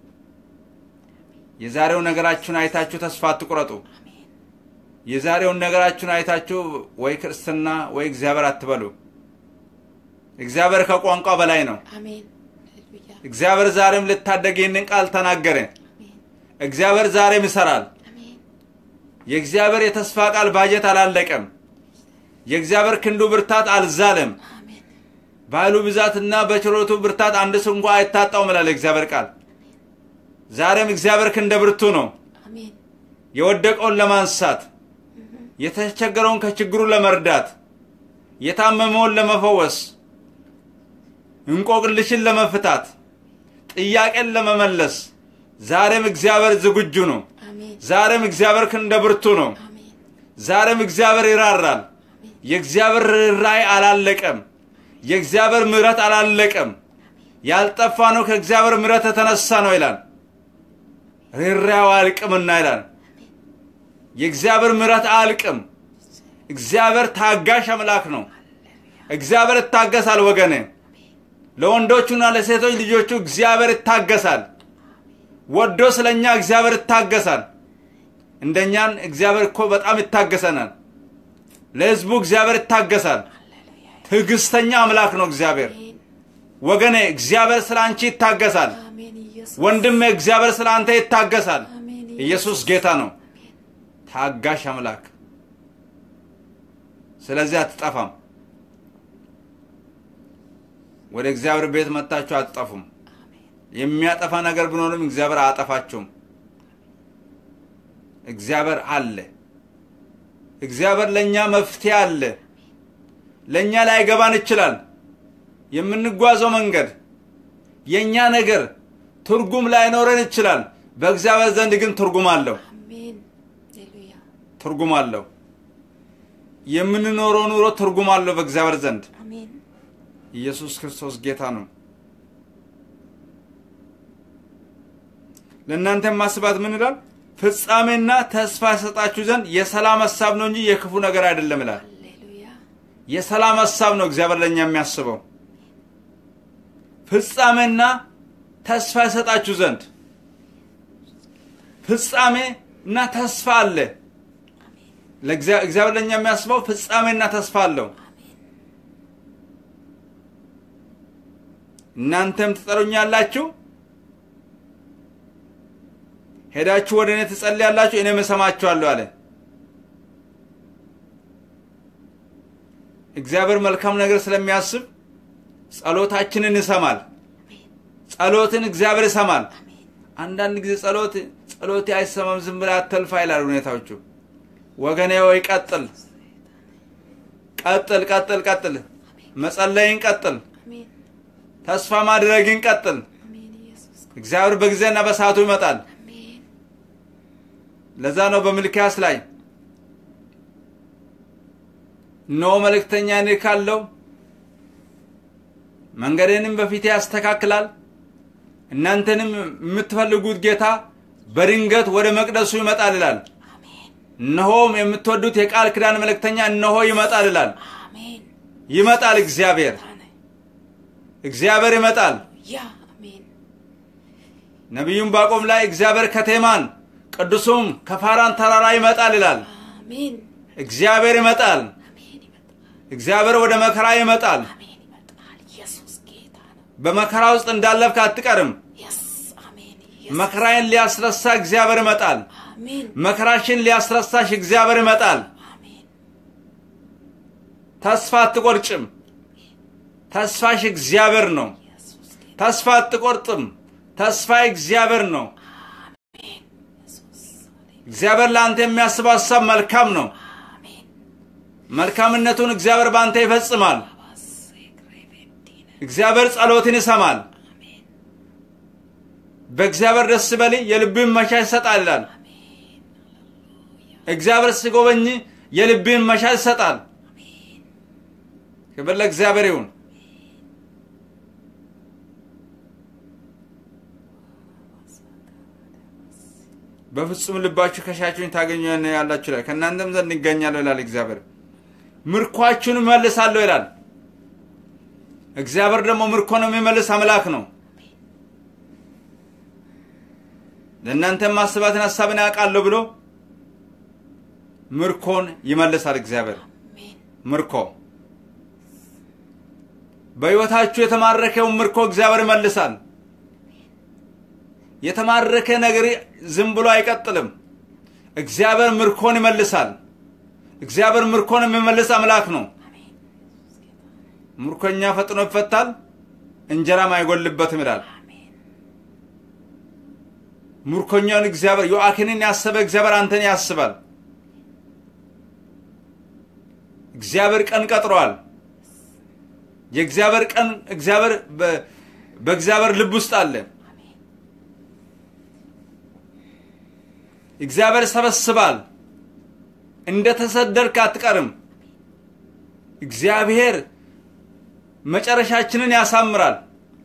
የዛሬው ነገራችሁን አይታችሁ ተስፋ አትቁረጡ። የዛሬውን ነገራችሁን አይታችሁ ወይ ክርስትና ወይ እግዚአብሔር አትበሉ። እግዚአብሔር ከቋንቋ በላይ ነው። አሜን ሃሌሉያ እግዚአብሔር ዛሬም ልታደግ ይህንን ቃል ተናገረ። አሜን እግዚአብሔር ዛሬም ይሰራል። አሜን የእግዚአብሔር የተስፋ ቃል ባጀት አላለቀም። የእግዚአብሔር ክንዱ ብርታት አልዛለም። አሜን በኃይሉ ብዛትና በችሎቱ ብርታት አንድ ስንኳ አይታጣውም ይላል የእግዚአብሔር ቃል። ዛሬም እግዚአብሔር ክንደ ብርቱ ነው። አሜን የወደቀውን ለማንሳት፣ የተቸገረውን ከችግሩ ለመርዳት፣ የታመመውን ለመፈወስ፣ እንቆቅልሽን ለመፍታት፣ ጥያቄን ለመመለስ ዛሬም እግዚአብሔር ዝግጁ ነው። አሜን ዛሬም እግዚአብሔር ክንደ ብርቱ ነው። አሜን ዛሬም እግዚአብሔር ይራራል። የእግዚአብሔር ርኅራኄ አላለቀም። የእግዚአብሔር ምሕረት አላለቀም። ያልጠፋ ነው ከእግዚአብሔር ምሕረት የተነሳ ነው ይላል። ርኅራኄው አያልቅምና ይላል። የእግዚአብሔር ምሕረት አያልቅም። እግዚአብሔር ታጋሽ አምላክ ነው። እግዚአብሔር ይታገሳል ወገኔ። ለወንዶቹና ለሴቶች ልጆቹ እግዚአብሔር ይታገሳል። ወዶ ስለኛ እግዚአብሔር ይታገሳል። እንደኛን እግዚአብሔር እኮ በጣም ይታገሰናል። ለሕዝቡ እግዚአብሔር ይታገሳል። ትዕግስተኛ አምላክ ነው እግዚአብሔር። አሜን ወገኔ እግዚአብሔር ስለ አንቺ ይታገሳል። አሜን ኢየሱስ ወንድሜ እግዚአብሔር ስለ አንተ ይታገሳል። አሜን ኢየሱስ ጌታ ነው፣ ታጋሽ አምላክ። ስለዚህ አትጠፋም። ወደ እግዚአብሔር ቤት መጥታችሁ አትጠፉም። የሚያጠፋ ነገር ቢኖርም እግዚአብሔር አያጠፋችሁም። እግዚአብሔር አለ። እግዚአብሔር ለእኛ መፍትሄ አለ። ለእኛ ላይገባን ይችላል። የምንጓዘው መንገድ የእኛ ነገር ትርጉም ላይኖረን ይችላል። በእግዚአብሔር ዘንድ ግን ትርጉም አለው። አሜን ሃሌሉያ ትርጉም አለው። የምንኖረው ኑሮ ትርጉም አለው በእግዚአብሔር ዘንድ። አሜን ኢየሱስ ክርስቶስ ጌታ ነው። ለእናንተ ማስባት ምን ይላል? ፍጻሜና ተስፋ ይሰጣችሁ ዘንድ የሰላም ሀሳብ ነው እንጂ የክፉ ነገር አይደለም ይላል። ሃሌሉያ የሰላም ሀሳብ ነው እግዚአብሔር ለእኛ የሚያስበው። ፍጻሜና ተስፋ ይሰጣችሁ ዘንድ ፍጻሜ እና ተስፋ አለ። ለእግዚአ- እግዚአብሔር ለእኛ የሚያስበው ፍጻሜና ተስፋ አለው። እናንተም ትጠሩኛላችሁ፣ ሄዳችሁ ወደ እኔ ትጸልያላችሁ፣ እኔም እሰማችኋለሁ አለ። እግዚአብሔር መልካም ነገር ስለሚያስብ ጸሎታችንን ይሰማል። ጸሎትን እግዚአብሔር ይሰማል። አንዳንድ ጊዜ ጸሎት ጸሎቴ አይሰማም ዝም ብለህ አትልፋ ይላል ሁኔታዎቹ። ወገኔ ወይ ቀጥል፣ ቀጥል፣ ቀጥል፣ ቀጥል፣ መጸለይን ቀጥል፣ አሜን ተስፋ ማድረግን ቀጥል። አሜን ኢየሱስ እግዚአብሔር በጊዜና በሰዓቱ ይመጣል። አሜን ለዛ ነው በሚልክያስ ላይ እነሆ መልእክተኛ እልካለሁ፣ መንገዴንም በፊቴ ያስተካክላል፣ እናንተንም የምትፈልጉት ጌታ በድንገት ወደ መቅደሱ ይመጣል ይላል። አሜን እነሆም የምትወዱት የቃል ኪዳን መልእክተኛ እነሆ ይመጣል ይላል። አሜን ይመጣል እግዚአብሔር ታነ እግዚአብሔር ይመጣል። ያ አሜን ነቢዩም ባቆም ላይ እግዚአብሔር ከቴማን ቅዱሱም ከፋራን ተራራ ይመጣል ይላል። አሜን እግዚአብሔር ይመጣል። አሜን ይመጣል እግዚአብሔር ወደ መከራ ይመጣል። አሜን ይመጣል ኢየሱስ ጌታ ነው በመከራ ውስጥ እንዳለፍክ አትቀርም። የስ አሜን ኢየሱስ መከራዬን ሊያስረሳ እግዚአብሔር ይመጣል። አሜን መከራሽን ሊያስረሳሽ እግዚአብሔር ይመጣል። አሜን ተስፋ አትቆርጭም። ተስፋሽ እግዚአብሔር ነው። ኢየሱስ ጌታ ተስፋ አትቆርጥም። ተስፋ እግዚአብሔር ነው። አሜን ኢየሱስ እግዚአብሔር ለአንተ የሚያስበው ሀሳብ መልካም ነው። አሜን መልካምነቱን እግዚአብሔር በአንተ ይፈጽማል። ባሴ ክሬቤዲነ እግዚአብሔር ጸሎትን ይሰማል። አሜን በእግዚአብሔር ደስ በል የልብን መሻት ይሰጣል ይላል። አሜን እግዚአብሔር ሲጎበኝ የልብን መሻት ይሰጣል። አሜን ክብር ለእግዚአብሔር ይሁን። በፍጹም ልባችሁ ከሻችሁኝ ታገኙ ያላችሁ ይላል። ከእናንተም ዘንድ ይገኛለሁ ይላል እግዚአብሔር። ምርኳችሁን እመልሳለሁ ይላል። እግዚአብሔር ደግሞ ምርኮን የሚመልስ አምላክ ነው። ለእናንተም ማስባትን ሀሳብን ያውቃለሁ ብሎ ምርኮን ይመልሳል እግዚአብሔር። አሜን ምርኮ በሕይወታችሁ የተማረከውን ምርኮ እግዚአብሔር ይመልሳል። የተማረከ ነገር ዝም ብሎ አይቀጥልም። እግዚአብሔር ምርኮን ይመልሳል። እግዚአብሔር ምርኮን የሚመልስ አምላክ ነው። አሜን ምርኮኛ ፈጥኖ ይፈታል፣ እንጀራም አይጎልበትም ይላል። አሜን ምርኮኛውን እግዚአብሔር ዮአኪንን ያሰበ እግዚአብሔር አንተን ያስባል። እግዚአብሔር ቀን ቀጥሯል። የእግዚአብሔር ቀን እግዚአብሔር በ- በእግዚአብሔር ልብ ውስጥ አለ። አሜን እግዚአብሔር ሰበስባል። እንደ ተሰደድክ አትቀርም። እግዚአብሔር መጨረሻችንን ያሳምራል።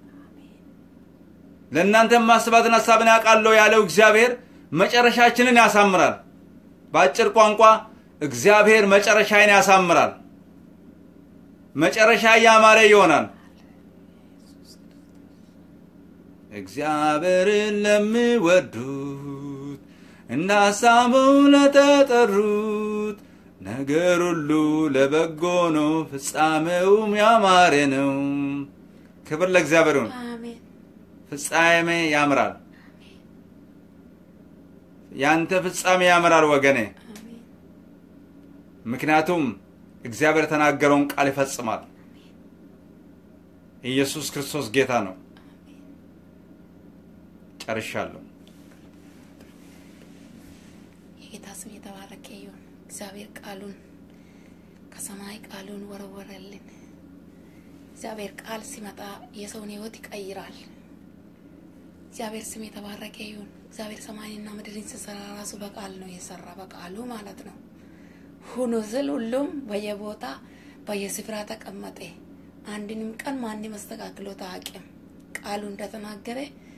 ለእናንተ ማስባትን ሀሳብን ያውቃለሁ ያለው እግዚአብሔር መጨረሻችንን ያሳምራል። በአጭር ቋንቋ እግዚአብሔር መጨረሻዬን ያሳምራል። መጨረሻ ያማረ ይሆናል። እግዚአብሔርን ለሚወዱት እንደ ሀሳቡ ለተጠሩት ነገር ሁሉ ለበጎ ነው፣ ፍጻሜውም ያማረ ነው። ክብር ለእግዚአብሔር ይሁን። አሜን ፍጻሜ ያምራል። ያንተ ፍጻሜ ያምራል ወገኔ። አሜን ምክንያቱም እግዚአብሔር የተናገረውን ቃል ይፈጽማል። ኢየሱስ ክርስቶስ ጌታ ነው። ጨርሻለሁ። የጌታ ስም የተባረከ ይሁን። እግዚአብሔር ቃሉን ከሰማይ ቃሉን ወረወረልን። እግዚአብሔር ቃል ሲመጣ የሰውን ሕይወት ይቀይራል። እግዚአብሔር ስም የተባረከ ይሁን። እግዚአብሔር ሰማይንና ምድርን ሲሰራ ራሱ በቃል ነው የሰራ፣ በቃሉ ማለት ነው። ሁኑ ስል ሁሉም በየቦታ በየስፍራ ተቀመጠ። አንድንም ቀን ማንም አስተካክሎት አያውቅም። ቃሉ እንደተናገረ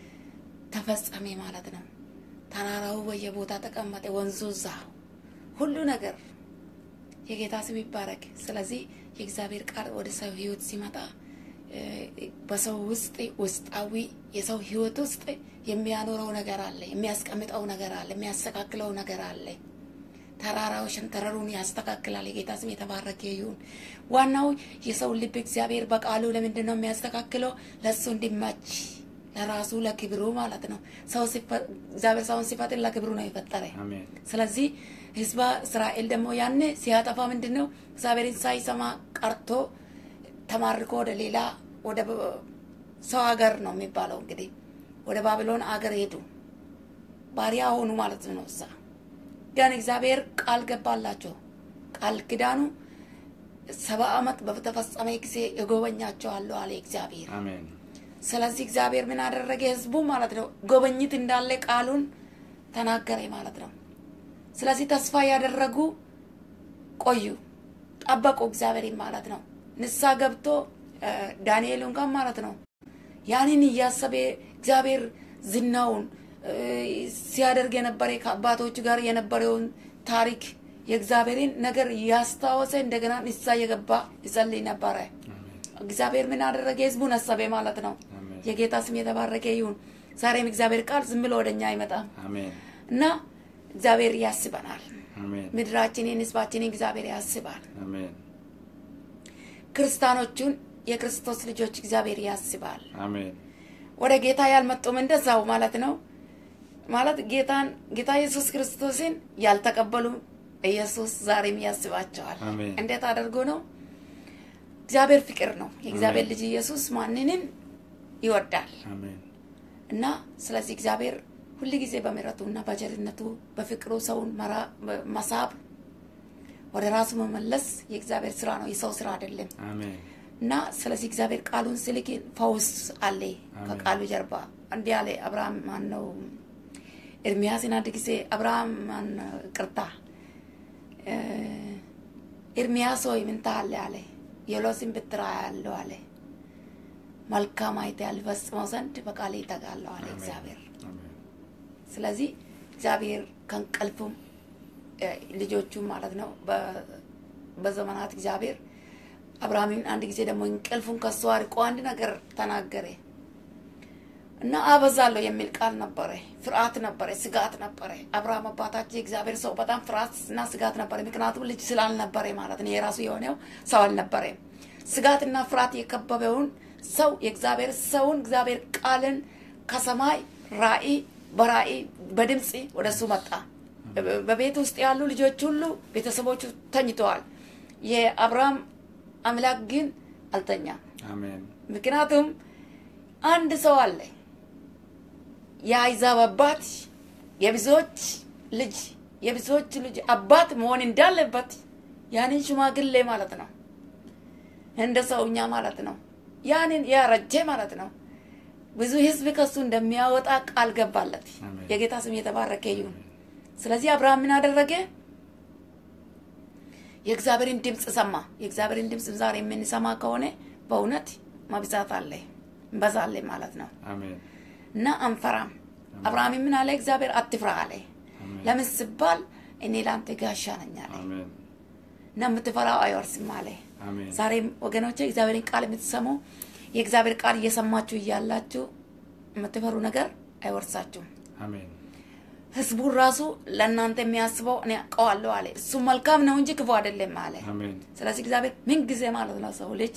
ተፈጸሜ ማለት ነው። ተራራው በየቦታ ተቀመጠ፣ ወንዙ እዛ፣ ሁሉ ነገር የጌታ ስም ይባረክ። ስለዚህ የእግዚአብሔር ቃል ወደ ሰው ህይወት ሲመጣ እ፣ በሰው ውስጥ ውስጣዊ የሰው ህይወት ውስጥ የሚያኖረው ነገር አለ፣ የሚያስቀምጠው ነገር አለ፣ የሚያስተካክለው ነገር አለ። ተራራው ሸንተረሩን ያስተካክላል። የጌታ ስም የተባረከ ይሁን። ዋናው የሰው ልብ እግዚአብሔር በቃሉ ለምንድን ነው የሚያስተካክለው? ለእሱ እንዲመች ለራሱ ለክብሩ ማለት ነው። ሰው ሲፈ- እግዚአብሔር ሰውን ሲፈጥር ለክብሩ ነው የፈጠረ። አሜን። ስለዚህ ህዝበ እስራኤል ደግሞ ያኔ ሲያጠፋ ምንድን ነው እግዚአብሔርን ሳይሰማ ቀርቶ ተማርኮ ወደ ሌላ ወደ ብ- ሰው ሀገር ነው የሚባለው እንግዲህ ወደ ባቢሎን አገር ሄዱ። ባሪያ ሆኑ ማለት ነው። እዛ ግን እግዚአብሔር ቃል ገባላቸው። ቃል ኪዳኑ ሰባ ዓመት በተፈጸመ ጊዜ እጎበኛቸዋለሁ አለ እግዚአብሔር። አሜን። ስለዚህ እግዚአብሔር ምን አደረገ? ህዝቡ ማለት ነው ጎበኝት እንዳለ ቃሉን ተናገረ ማለት ነው። ስለዚህ ተስፋ ያደረጉ ቆዩ፣ ጠበቁ እግዚአብሔርን ማለት ነው። ንሳ ገብቶ እ፣ ዳንኤል እንኳን ማለት ነው ያንን እያሰበ እግዚአብሔር ዝናውን እ፣ ሲያደርግ የነበረ ከአባቶቹ ጋር የነበረውን ታሪክ የእግዚአብሔርን ነገር እያስታወሰ እንደገና ንሳ የገባ ይጸልይ ነበረ። እግዚአብሔር ምን አደረገ? ህዝቡን አሰበ ማለት ነው። አሜን። የጌታ ስም የተባረከ ይሁን። ዛሬም እግዚአብሔር ቃል ዝም ብሎ ወደኛ አይመጣም አሜን። እና እግዚአብሔር ያስበናል። አሜን። ምድራችንን፣ ህዝባችንን እግዚአብሔር ያስባል። አሜን። ክርስቲያኖቹን የክርስቶስ ልጆች እግዚአብሔር ያስባል። አሜን። ወደ ጌታ ያልመጡም እንደዛው ማለት ነው። ማለት ጌታን ጌታ ኢየሱስ ክርስቶስን ያልተቀበሉ ኢየሱስ ዛሬም ያስባቸዋል። አሜን። እንዴት አድርጎ ነው? እግዚአብሔር ፍቅር ነው። የእግዚአብሔር አሜን። ልጅ ኢየሱስ ማንንም ይወዳል። አሜን። እና ስለዚህ እግዚአብሔር ሁል ጊዜ በምሕረቱና በቸርነቱ በፍቅሩ ሰውን መራ- መሳብ ወደ ራሱ መመለስ የእግዚአብሔር ስራ ነው፣ የሰው ስራ አይደለም። አሜን እና ስለዚህ እግዚአብሔር ቃሉን ስልክ ፈውስ አለ አሜን። ከቃሉ ጀርባ እንዲህ አለ። አብርሃም ማን ነው? ኤርሚያስን አንድ ጊዜ አብርሃም ማን ቅርታ ኤርሚያስ ሆይ ምን ታያለህ አለ። የሎስን ብትራ ያለው አለ። መልካም አይተሃል ፈጽመው ዘንድ በቃሌ እተጋለሁ አለ አሜን። እግዚአብሔር። አሜን ስለዚህ እግዚአብሔር ከእንቅልፉም እ፣ ልጆቹም ማለት ነው በ- በዘመናት እግዚአብሔር አብርሃምን አንድ ጊዜ ደግሞ እንቅልፉን ከሱ አርቆ አንድ ነገር ተናገረ እና አበዛለሁ የሚል ቃል ነበረ። ፍርሃት ነበረ፣ ስጋት ነበረ። አብርሃም አባታችን የእግዚአብሔር ሰው በጣም ፍርሃት እና ስጋት ነበረ። ምክንያቱም ልጅ ስላልነበረ ማለት ነው። የራሱ የሆነው ሰው አልነበረም። ስጋትና ፍርሃት የከበበውን ሰው የእግዚአብሔር ሰውን እግዚአብሔር ቃልን ከሰማይ ራእይ በራእይ በድምፅ ወደ እሱ መጣ። በቤት ውስጥ ያሉ ልጆች ሁሉ ቤተሰቦቹ ተኝተዋል። የአብርሃም አምላክ ግን አልተኛም። አሜን ምክንያቱም አንድ ሰው አለ የአሕዛብ አባት የብዙዎች ልጅ የብዙዎች ልጅ አባት መሆን እንዳለበት ያንን ሽማግሌ ማለት ነው እንደ ሰውኛ ማለት ነው ያንን ያረጀ ማለት ነው ብዙ ሕዝብ ከሱ እንደሚያወጣ ቃል ገባለት። አሜን። የጌታ ስም የተባረከ ይሁን። ስለዚህ አብርሃም ምን አደረገ? የእግዚአብሔርን ድምፅ ሰማ። የእግዚአብሔርን ድምፅ ዛሬ የምንሰማ ከሆነ በእውነት መብዛት አለ እንበዛለን ማለት ነው አሜን እና አንፈራም። አብርሃም ምን አለ? እግዚአብሔር አትፍራ አለ። አሜን ለምን ሲባል እኔ ለአንተ ጋሻ ነኝ አለ አሜን እና የምትፈራው አይወርስም አለ። አሜን ዛሬም ወገኖቼ እግዚአብሔርን ቃል የምትሰሙ የእግዚአብሔር ቃል እየሰማችሁ እያላችሁ የምትፈሩ ነገር አይወርሳችሁም። አሜን ህዝቡን ራሱ ለእናንተ የሚያስበው እኔ አውቀዋለሁ አለ። እሱ መልካም ነው እንጂ ክፉ አይደለም አለ። አሜን ስለዚህ እግዚአብሔር ምን ጊዜ ማለት ነው ሰው ልጅ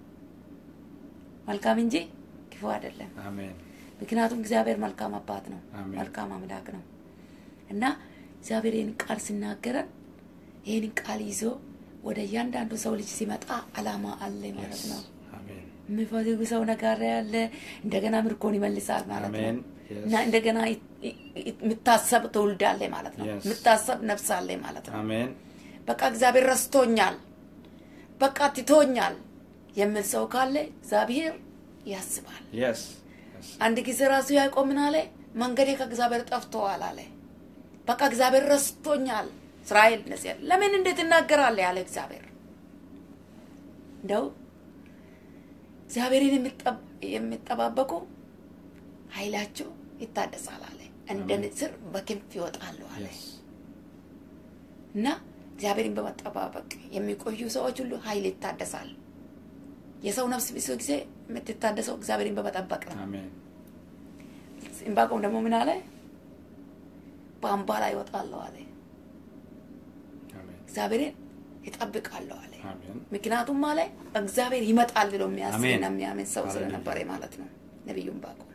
መልካም እንጂ ክፉ አይደለም። አሜን ምክንያቱም እግዚአብሔር መልካም አባት ነው፣ አሜን። መልካም አምላክ ነው እና እግዚአብሔር ይህን ቃል ሲናገረን ይህን ቃል ይዞ ወደ እያንዳንዱ ሰው ልጅ ሲመጣ አላማ አለ ማለት ነው። አሜን የሚፈልጉ ሰው ነገር ያለ እንደገና ምርኮን ይመልሳል ማለት ነው አሜን Yes. እና እንደገና ይ- ይ- የምታሰብ ትውልድ አለ ማለት ነው። Yes. የምታሰብ ነፍስ አለ ማለት ነው። አሜን በቃ እግዚአብሔር ረስቶኛል፣ በቃ ትቶኛል የሚል ሰው ካለ እግዚአብሔር ያስባል። የስ አንድ ጊዜ ራሱ ያዕቆብ ምን አለ? መንገዴ ከእግዚአብሔር ጠፍተዋል አለ። በቃ እግዚአብሔር ረስቶኛል። እስራኤል እነዚህ ያለ ለምን እንዴት እናገራለ ያለ እግዚአብሔር እንደው እግዚአብሔርን የሚጠብ- የሚጠባበቁ ኃይላቸው ይታደሳል አለ። እንደ አሜን። ንስር በክንፍ ይወጣሉ አለ የስ እና እግዚአብሔርን በመጠባበቅ የሚቆዩ ሰዎች ሁሉ ኃይል ይታደሳል። የሰው ነፍስ ብዙ ጊዜ የምትታደሰው እግዚአብሔርን በመጠበቅ ነው። አሜን ዕንባቆም ደግሞ ምን አለ? በአምባ ላይ ይወጣለሁ አለ። አሜን እግዚአብሔርን ይጠብቃለሁ አለ። አሜን ምክንያቱም አለ እግዚአብሔር ይመጣል ብሎ የሚያስብና አሜን። የሚያምን ሰው ሃሌሉያ። ስለነበረ ማለት ነው። ነቢዩ ዕንባቆም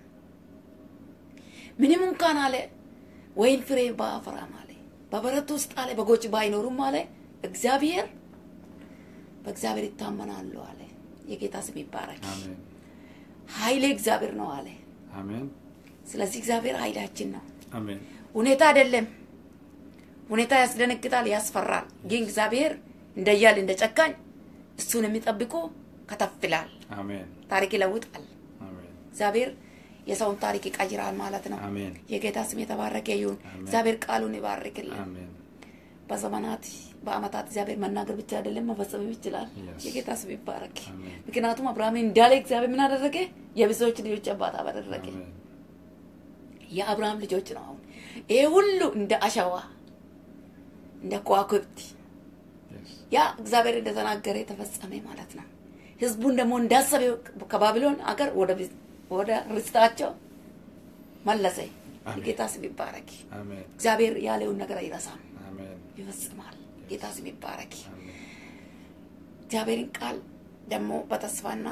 ምንም እንኳን አለ ወይን ፍሬ ባያፈራም አለ በበረት ውስጥ አለ በጎች ባይኖሩም አለ እግዚአብሔር በእግዚአብሔር ይታመናሉ አለ። የጌታ ስም ይባረክ። አሜን ኃይሌ እግዚአብሔር ነው አለ። አሜን ስለዚህ እግዚአብሔር ኃይላችን ነው። አሜን ሁኔታ አይደለም። ሁኔታ ያስደነግጣል፣ ያስፈራል። ግን እግዚአብሔር እንደ እያል እንደ ጨካኝ እሱን የሚጠብቁ ከተፍ ይላል፣ አሜን ታሪክ ይለውጣል። አሜን እግዚአብሔር የሰውን ታሪክ ይቀይራል ማለት ነው። አሜን የጌታ ስም የተባረከ ይሁን። አሜን። እግዚአብሔር ቃሉን ይባርክልን። አሜን በዘመናት በአመታት እግዚአብሔር መናገር ብቻ አይደለም መፈጸምም ይችላል። Yes. የጌታ ስም ይባረክ። አሜን። ምክንያቱም አብርሃም እንዳለ እግዚአብሔር ምን አደረገ? የብዙዎች ልጆች አባት አደረገ። አሜን የአብርሃም ልጆች ነው። አሁን ይሄ ሁሉ እንደ አሸዋ እንደ ከዋክብት የስ ያ እግዚአብሔር እንደተናገረ የተፈጸመ ማለት ነው። ህዝቡን ደግሞ እንዳሰበ ከባቢሎን አገር ወደ ቢዝ- ወደ ርስታቸው መለሰ። አሜን። የጌታ ስም ይባረክ። አሜን እግዚአብሔር ያለውን ነገር አይረሳም፣ አሜን ይፈጽማል። ጌታ ስም ይባረክ። አሜን እግዚአብሔርን ቃል ደግሞ በተስፋና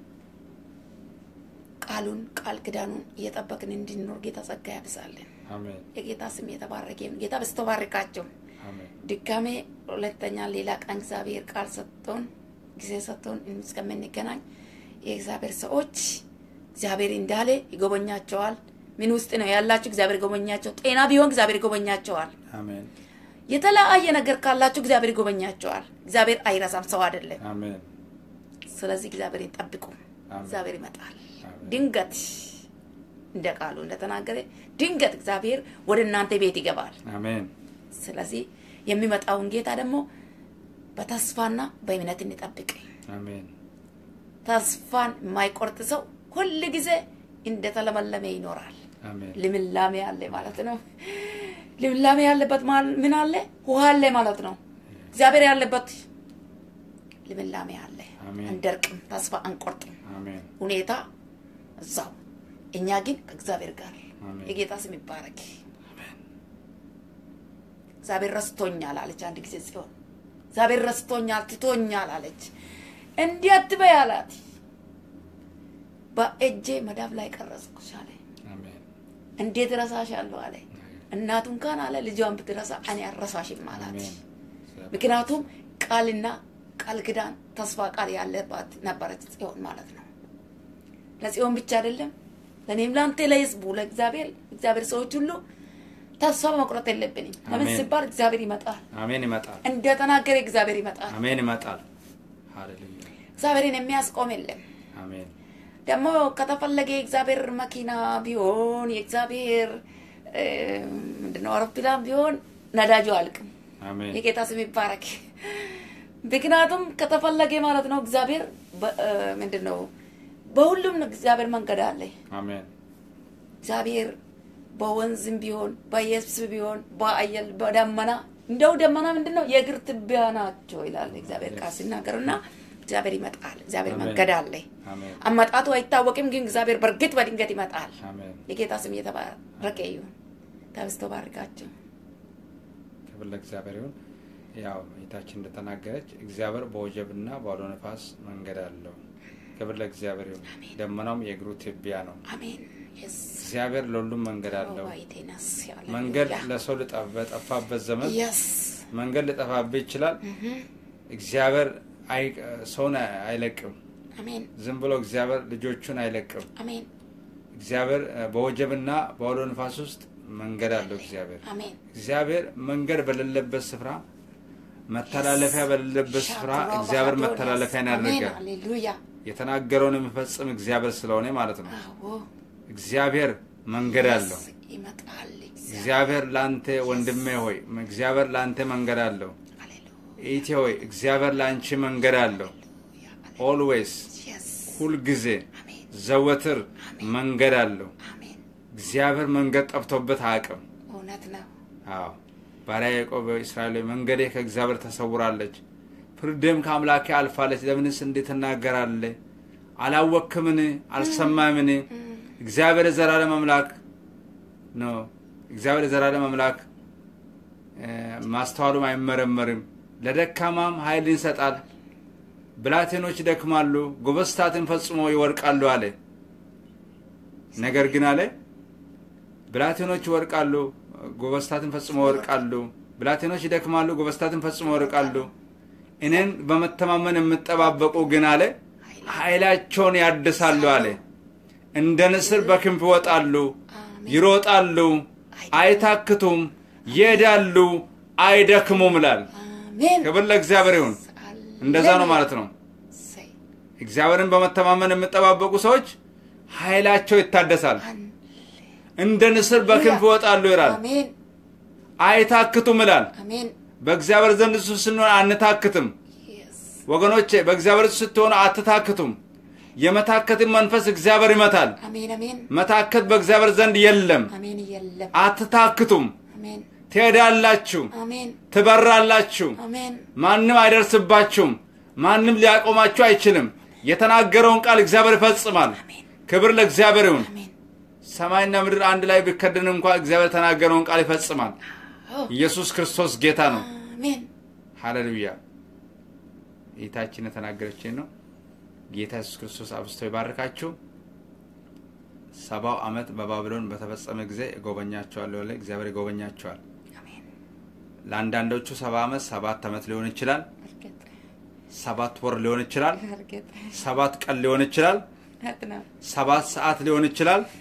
ቃሉን ቃል ክዳኑን እየጠበቅን እንድንኖር ጌታ ጸጋ ያብዛልን። አሜን የጌታ ስም የተባረከ ይሁን። ጌታ በስተባረካቸው አሜን ድጋሜ ሁለተኛ ሌላ ቀን እግዚአብሔር ቃል ሰጥቶን ጊዜ ሰጥቶን እስከምንገናኝ የእግዚአብሔር ሰዎች እግዚአብሔር እንዳለ ይጎበኛቸዋል፣ ምን ውስጥ ነው ያላችሁ? እግዚአብሔር ጎበኛቸው። ጤና ቢሆን እግዚአብሔር ጎበኛቸዋል። አሜን የተለያየ ነገር ካላችሁ እግዚአብሔር ይጎበኛቸዋል። እግዚአብሔር አይረሳም፣ ሰው አይደለም። አሜን ስለዚህ እግዚአብሔርን ጠብቁ። አሜን። እግዚአብሔር ይመጣል አሜን። ድንገት፣ እንደ ቃሉ እንደተናገረ ድንገት እግዚአብሔር ወደ እናንተ ቤት ይገባል። አሜን ስለዚህ የሚመጣውን ጌታ ደግሞ በተስፋና በእምነት እንጠብቅ። አሜን ተስፋን የማይቆርጥ ሰው ሁል ጊዜ እንደተለመለመ ይኖራል። አሜን ልምላሜ አለ ማለት ነው። ልምላሜ ያለበት ማል- ምን አለ? ውሃ አለ ማለት ነው። እግዚአብሔር ያለበት ልምላሜ አለ። አሜን። አንደርቅም፣ ተስፋ አንቆርጥም። አሜን ሁኔታ እዛው፣ እኛ ግን ከእግዚአብሔር ጋር። አሜን። የጌታ ስም ይባረክ። እግዚአብሔር ረስቶኛል አለች አንድ ጊዜ ጽዮን። እግዚአብሔር ረስቶኛል ትቶኛል አለች። እንዲህ አትበይ አላት። በእጄ መዳፍ ላይ ቀረጽኩሽ አለ። አሜን እንዴት ረሳሻለሁ አለ። እናቱ እንኳን አለ ልጇን ብትረሳ እኔ አልረሳሽም አላት። አሜን ምክንያቱም ቃልና ቃል ኪዳን ተስፋ ቃል ያለባት ነበረች ጽዮን ማለት ነው። ለጽዮን ብቻ አይደለም ለእኔም ለአንተ ለህዝቡ ለእግዚአብሔር እግዚአብሔር ሰዎች ሁሉ ተስፋ መቁረጥ የለብንም። ለምን አሜን። ሲባል እግዚአብሔር ይመጣል። አሜን ይመጣል እንደተናገረ እግዚአብሔር ይመጣል። አሜን ይመጣል ሃሌሉያ እግዚአብሔርን የሚያስቆም የለም። አሜን ደግሞ ከተፈለገ የእግዚአብሔር መኪና ቢሆን የእግዚአብሔር እ፣ ምንድነው አውሮፕላን ቢሆን ነዳጁ አልቅም። አሜን የጌታ ስም ይባረክ። ምክንያቱም ከተፈለገ ማለት ነው እግዚአብሔር በ- እ፣ ምንድን ነው በሁሉም እግዚአብሔር መንገድ አለ። አሜን እግዚአብሔር በወንዝም ቢሆን በየብስ ቢሆን በአየር በደመና እንደው ደመና ምንድን ነው የእግር ትቢያ ናቸው ይላል እግዚአብሔር ቃል ሲናገር እና እግዚአብሔር ይመጣል። እግዚአብሔር አሜን። መንገድ አለ። አሜን አመጣጡ አይታወቅም፣ ግን እግዚአብሔር በእርግጥ በድንገት ይመጣል። አሜን የጌታ ስም እየተባረከ ይሁን። ተብስቶ ባርካቸው። ክብር ለእግዚአብሔር ይሁን። ያው ጌታችን እንደተናገረች እግዚአብሔር በወጀብና በአውሎ ነፋስ መንገድ አለው። ክብር ለእግዚአብሔር ይሁን። ደመናውም የእግሩ ትቢያ ነው። አሜን። የስ እግዚአብሔር ለሁሉም መንገድ አለው። ዋይቴናስ መንገድ ለሰው ልጠ- በጠፋበት ዘመን የስ መንገድ ሊጠፋብህ ይችላል። እግዚአብሔር አይ- ሰውን አይለቅም። አሜን ዝም ብሎ እግዚአብሔር ልጆቹን አይለቅም። አሜን እግዚአብሔር እ፣ በወጀብና በአውሎ ነፋስ ውስጥ መንገድ አለው። እግዚአብሔር አሜን እግዚአብሔር መንገድ በሌለበት ስፍራ መተላለፊያ በሌለበት ስፍራ እግዚአብሔር መተላለፊያን ያደርጋል። ሃሌሉያ የተናገረውን የሚፈጽም እግዚአብሔር ስለሆነ ማለት ነው። አዎ እግዚአብሔር መንገድ አለው። የስ ይመጣል እግዚአብሔር እግዚአብሔር ለአንተ ወንድሜ ሆይ እግዚአብሔር ለአንተ መንገድ አለው። ሃሌሉያ ኢቴ ሆይ እግዚአብሔር ለአንቺ መንገድ አለው። ኦልዌይስ የስ ሁልጊዜ አሜን ዘወትር መንገድ አለው። አሜን እግዚአብሔር መንገድ ጠፍቶበት አያውቅም። እውነት ነው አዎ ባሪያ ያዕቆብ እስራኤል ሆይ መንገዴ ከእግዚአብሔር ተሰውራለች፣ ፍርድም ከአምላኬ አልፋለች። ለምንስ እንዴት ትናገራለህ? አላወክምን? አልሰማምን? እግዚአብሔር የዘላለም አምላክ ነው። እግዚአብሔር የዘላለም አምላክ እ፣ ማስተዋሉም አይመረመርም። ለደካማም ኃይልን ይሰጣል። ብላቴኖች ይደክማሉ፣ ጎበስታትን ፈጽሞ ይወድቃሉ አለ። ነገር ግን አለ ብላቴኖች ይወድቃሉ፣ ጎበስታትን ፈጽሞ ይወድቃሉ። ብላቴኖች ይደክማሉ፣ ጎበስታትን ፈጽሞ ይወድቃሉ። እኔን በመተማመን የምጠባበቁ ግን አለ ኃይላቸውን ያድሳሉ አለ። እንደ ንስር በክንፍ ይወጣሉ፣ ይሮጣሉ፣ አይታክቱም፣ ይሄዳሉ፣ አይደክሙም ይላል። አሜን ክብር ለእግዚአብሔር ይሁን። እንደዛ ነው ማለት ነው። እሰይ። እግዚአብሔርን በመተማመን የሚጠባበቁ ሰዎች ኃይላቸው ይታደሳል። እንደ ንስር በክንፍ ይወጣሉ ይላል። አሜን አይታክቱም ይላል። አሜን በእግዚአብሔር ዘንድ እሱ ስንሆን አንታክትም። የስ ወገኖቼ በእግዚአብሔር እሱ ስትሆኑ አትታክቱም። የመታከትን መንፈስ እግዚአብሔር ይመታል። አሜን አሜን መታከት በእግዚአብሔር ዘንድ የለም። አሜን የለም አትታክቱም። አሜን ትሄዳላችሁ፣ አሜን ትበራላችሁ። አሜን ማንም አይደርስባችሁም። ማንም ሊያቆማችሁ አይችልም። የተናገረውን ቃል እግዚአብሔር ይፈጽማል። አሜን ክብር ለእግዚአብሔር ይሁን። አሜን ሰማይና ምድር አንድ ላይ ቢከደን እንኳ እግዚአብሔር የተናገረውን ቃል ይፈጽማል። አዎ ኢየሱስ ክርስቶስ ጌታ ነው። አሜን ሃሌሉያ። ጌታችን የተናገረችን ነው። ጌታ ኢየሱስ ክርስቶስ አብዝቶ ይባርካችሁ። ሰባው ዓመት በባቢሎን በተፈጸመ ጊዜ እጎበኛቸዋለሁ ያለ እግዚአብሔር ይጎበኛቸዋል። አሜን ለአንዳንዶቹ ሰባ ዓመት ሰባት ዓመት ሊሆን ይችላል። እርግጥ ሰባት ወር ሊሆን ይችላል። እርግጥ ሰባት ቀን ሊሆን ይችላል። እውነት ነው ሰባት ሰዓት ሊሆን ይችላል። ትክክል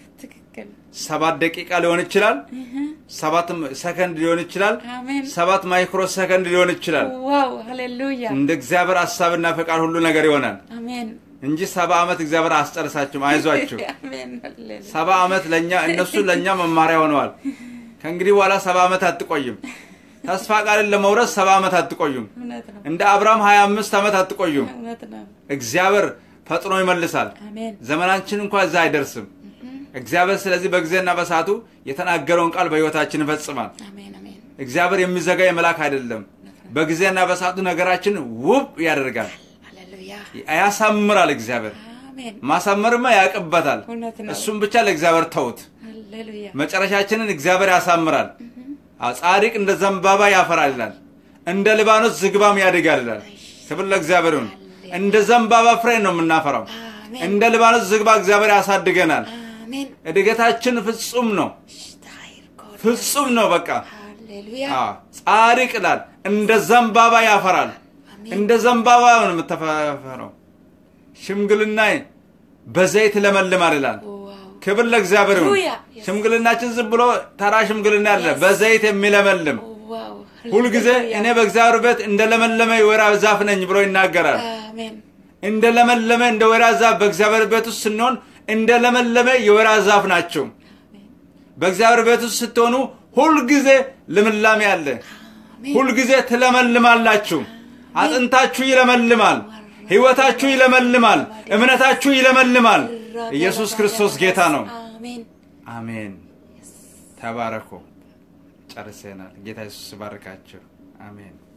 ትክክል። ሰባት ደቂቃ ሊሆን ይችላል፣ እህ፣ ሰባት ሰከንድ ሊሆን ይችላል፣ አሜን። ሰባት ማይክሮ ሰከንድ ሊሆን ይችላል። ዋው ሃሌሉያ እንደ እግዚአብሔር ሀሳብና ፈቃድ ሁሉ ነገር ይሆናል አሜን እንጂ ሰባ ዓመት እግዚአብሔር አስጨርሳችሁም። አይዟችሁ። አሜን ሃሌሉያ ሰባ ዓመት ለእኛ እነሱ ለእኛ መማሪያ ሆነዋል። ከእንግዲህ በኋላ ሰባ ዓመት አትቆይም። ተስፋ ቃልን ለመውረስ ሰባ ዓመት አትቆዩም። እውነት ነው እንደ አብርሃም ሀያ አምስት ዓመት አትቆዩም። እውነት ነው እግዚአብሔር ፈጥኖ ይመልሳል። አሜን ዘመናችን እንኳ እዛ አይደርስም። እግዚአብሔር ስለዚህ በጊዜና በሰዓቱ የተናገረውን ቃል በሕይወታችን ይፈጽማል። አሜን አሜን እግዚአብሔር የሚዘጋ የመላክ አይደለም። በጊዜና በሰዓቱ ነገራችን ውብ ያደርጋል፣ ሃሌሉያ ያሳምራል። እግዚአብሔር አሜን ማሳመርማ ያውቅበታል። እውነት ነው እሱም ብቻ ለእግዚአብሔር ተውት። ሃሌሉያ መጨረሻችንን እግዚአብሔር ያሳምራል። አዎ፣ ጻድቅ እንደ ዘንባባ ያፈራል ይላል፣ እንደ ሊባኖስ ዝግባም ያድጋል ይላል። ክብር ለእግዚአብሔር ይሁን። እንደ ዘንባባ ፍሬ ነው የምናፈራው። አሜን እንደ ሊባኖስ ዝግባ እግዚአብሔር ያሳድገናል። አሜን እድገታችን ፍጹም ነው፣ ሽታይር ኮድ ፍጹም ነው። በቃ ሃሌሉያ አዎ፣ ጻድቅ ይላል እንደ ዘንባባ ያፈራል። አሜን እንደ ዘንባባ ነው የምተፈረው። ሽምግልና በዘይት ለመልማል ይላል። ዋው ክብር ለእግዚአብሔር ይሁን። ሃሌሉያ። ሽምግልናችን ዝም ብሎ ተራ ሽምግልና አለ፣ በዘይት የሚለመልም ዋው ሁልጊዜ እኔ በእግዚአብሔር ቤት እንደ ለመለመ የወይራ ዛፍ ነኝ ብሎ ይናገራል። አሜን እንደ ለመለመ እንደ ወይራ ዛፍ በእግዚአብሔር ቤት ውስጥ ስንሆን እንደ ለመለመ የወይራ ዛፍ ናቸው። በእግዚአብሔር ቤት ውስጥ ስትሆኑ ሁልጊዜ ልምላሜ አለ። አሜን ሁልጊዜ ትለመልማላችሁ። አጥንታችሁ ይለመልማል። ሕይወታችሁ ይለመልማል። እምነታችሁ ይለመልማል። ኢየሱስ ክርስቶስ ጌታ ነው። አሜን አሜን። ተባረኩ። ጨርሰናል። ጌታ ኢየሱስ ባርካችሁ። አሜን።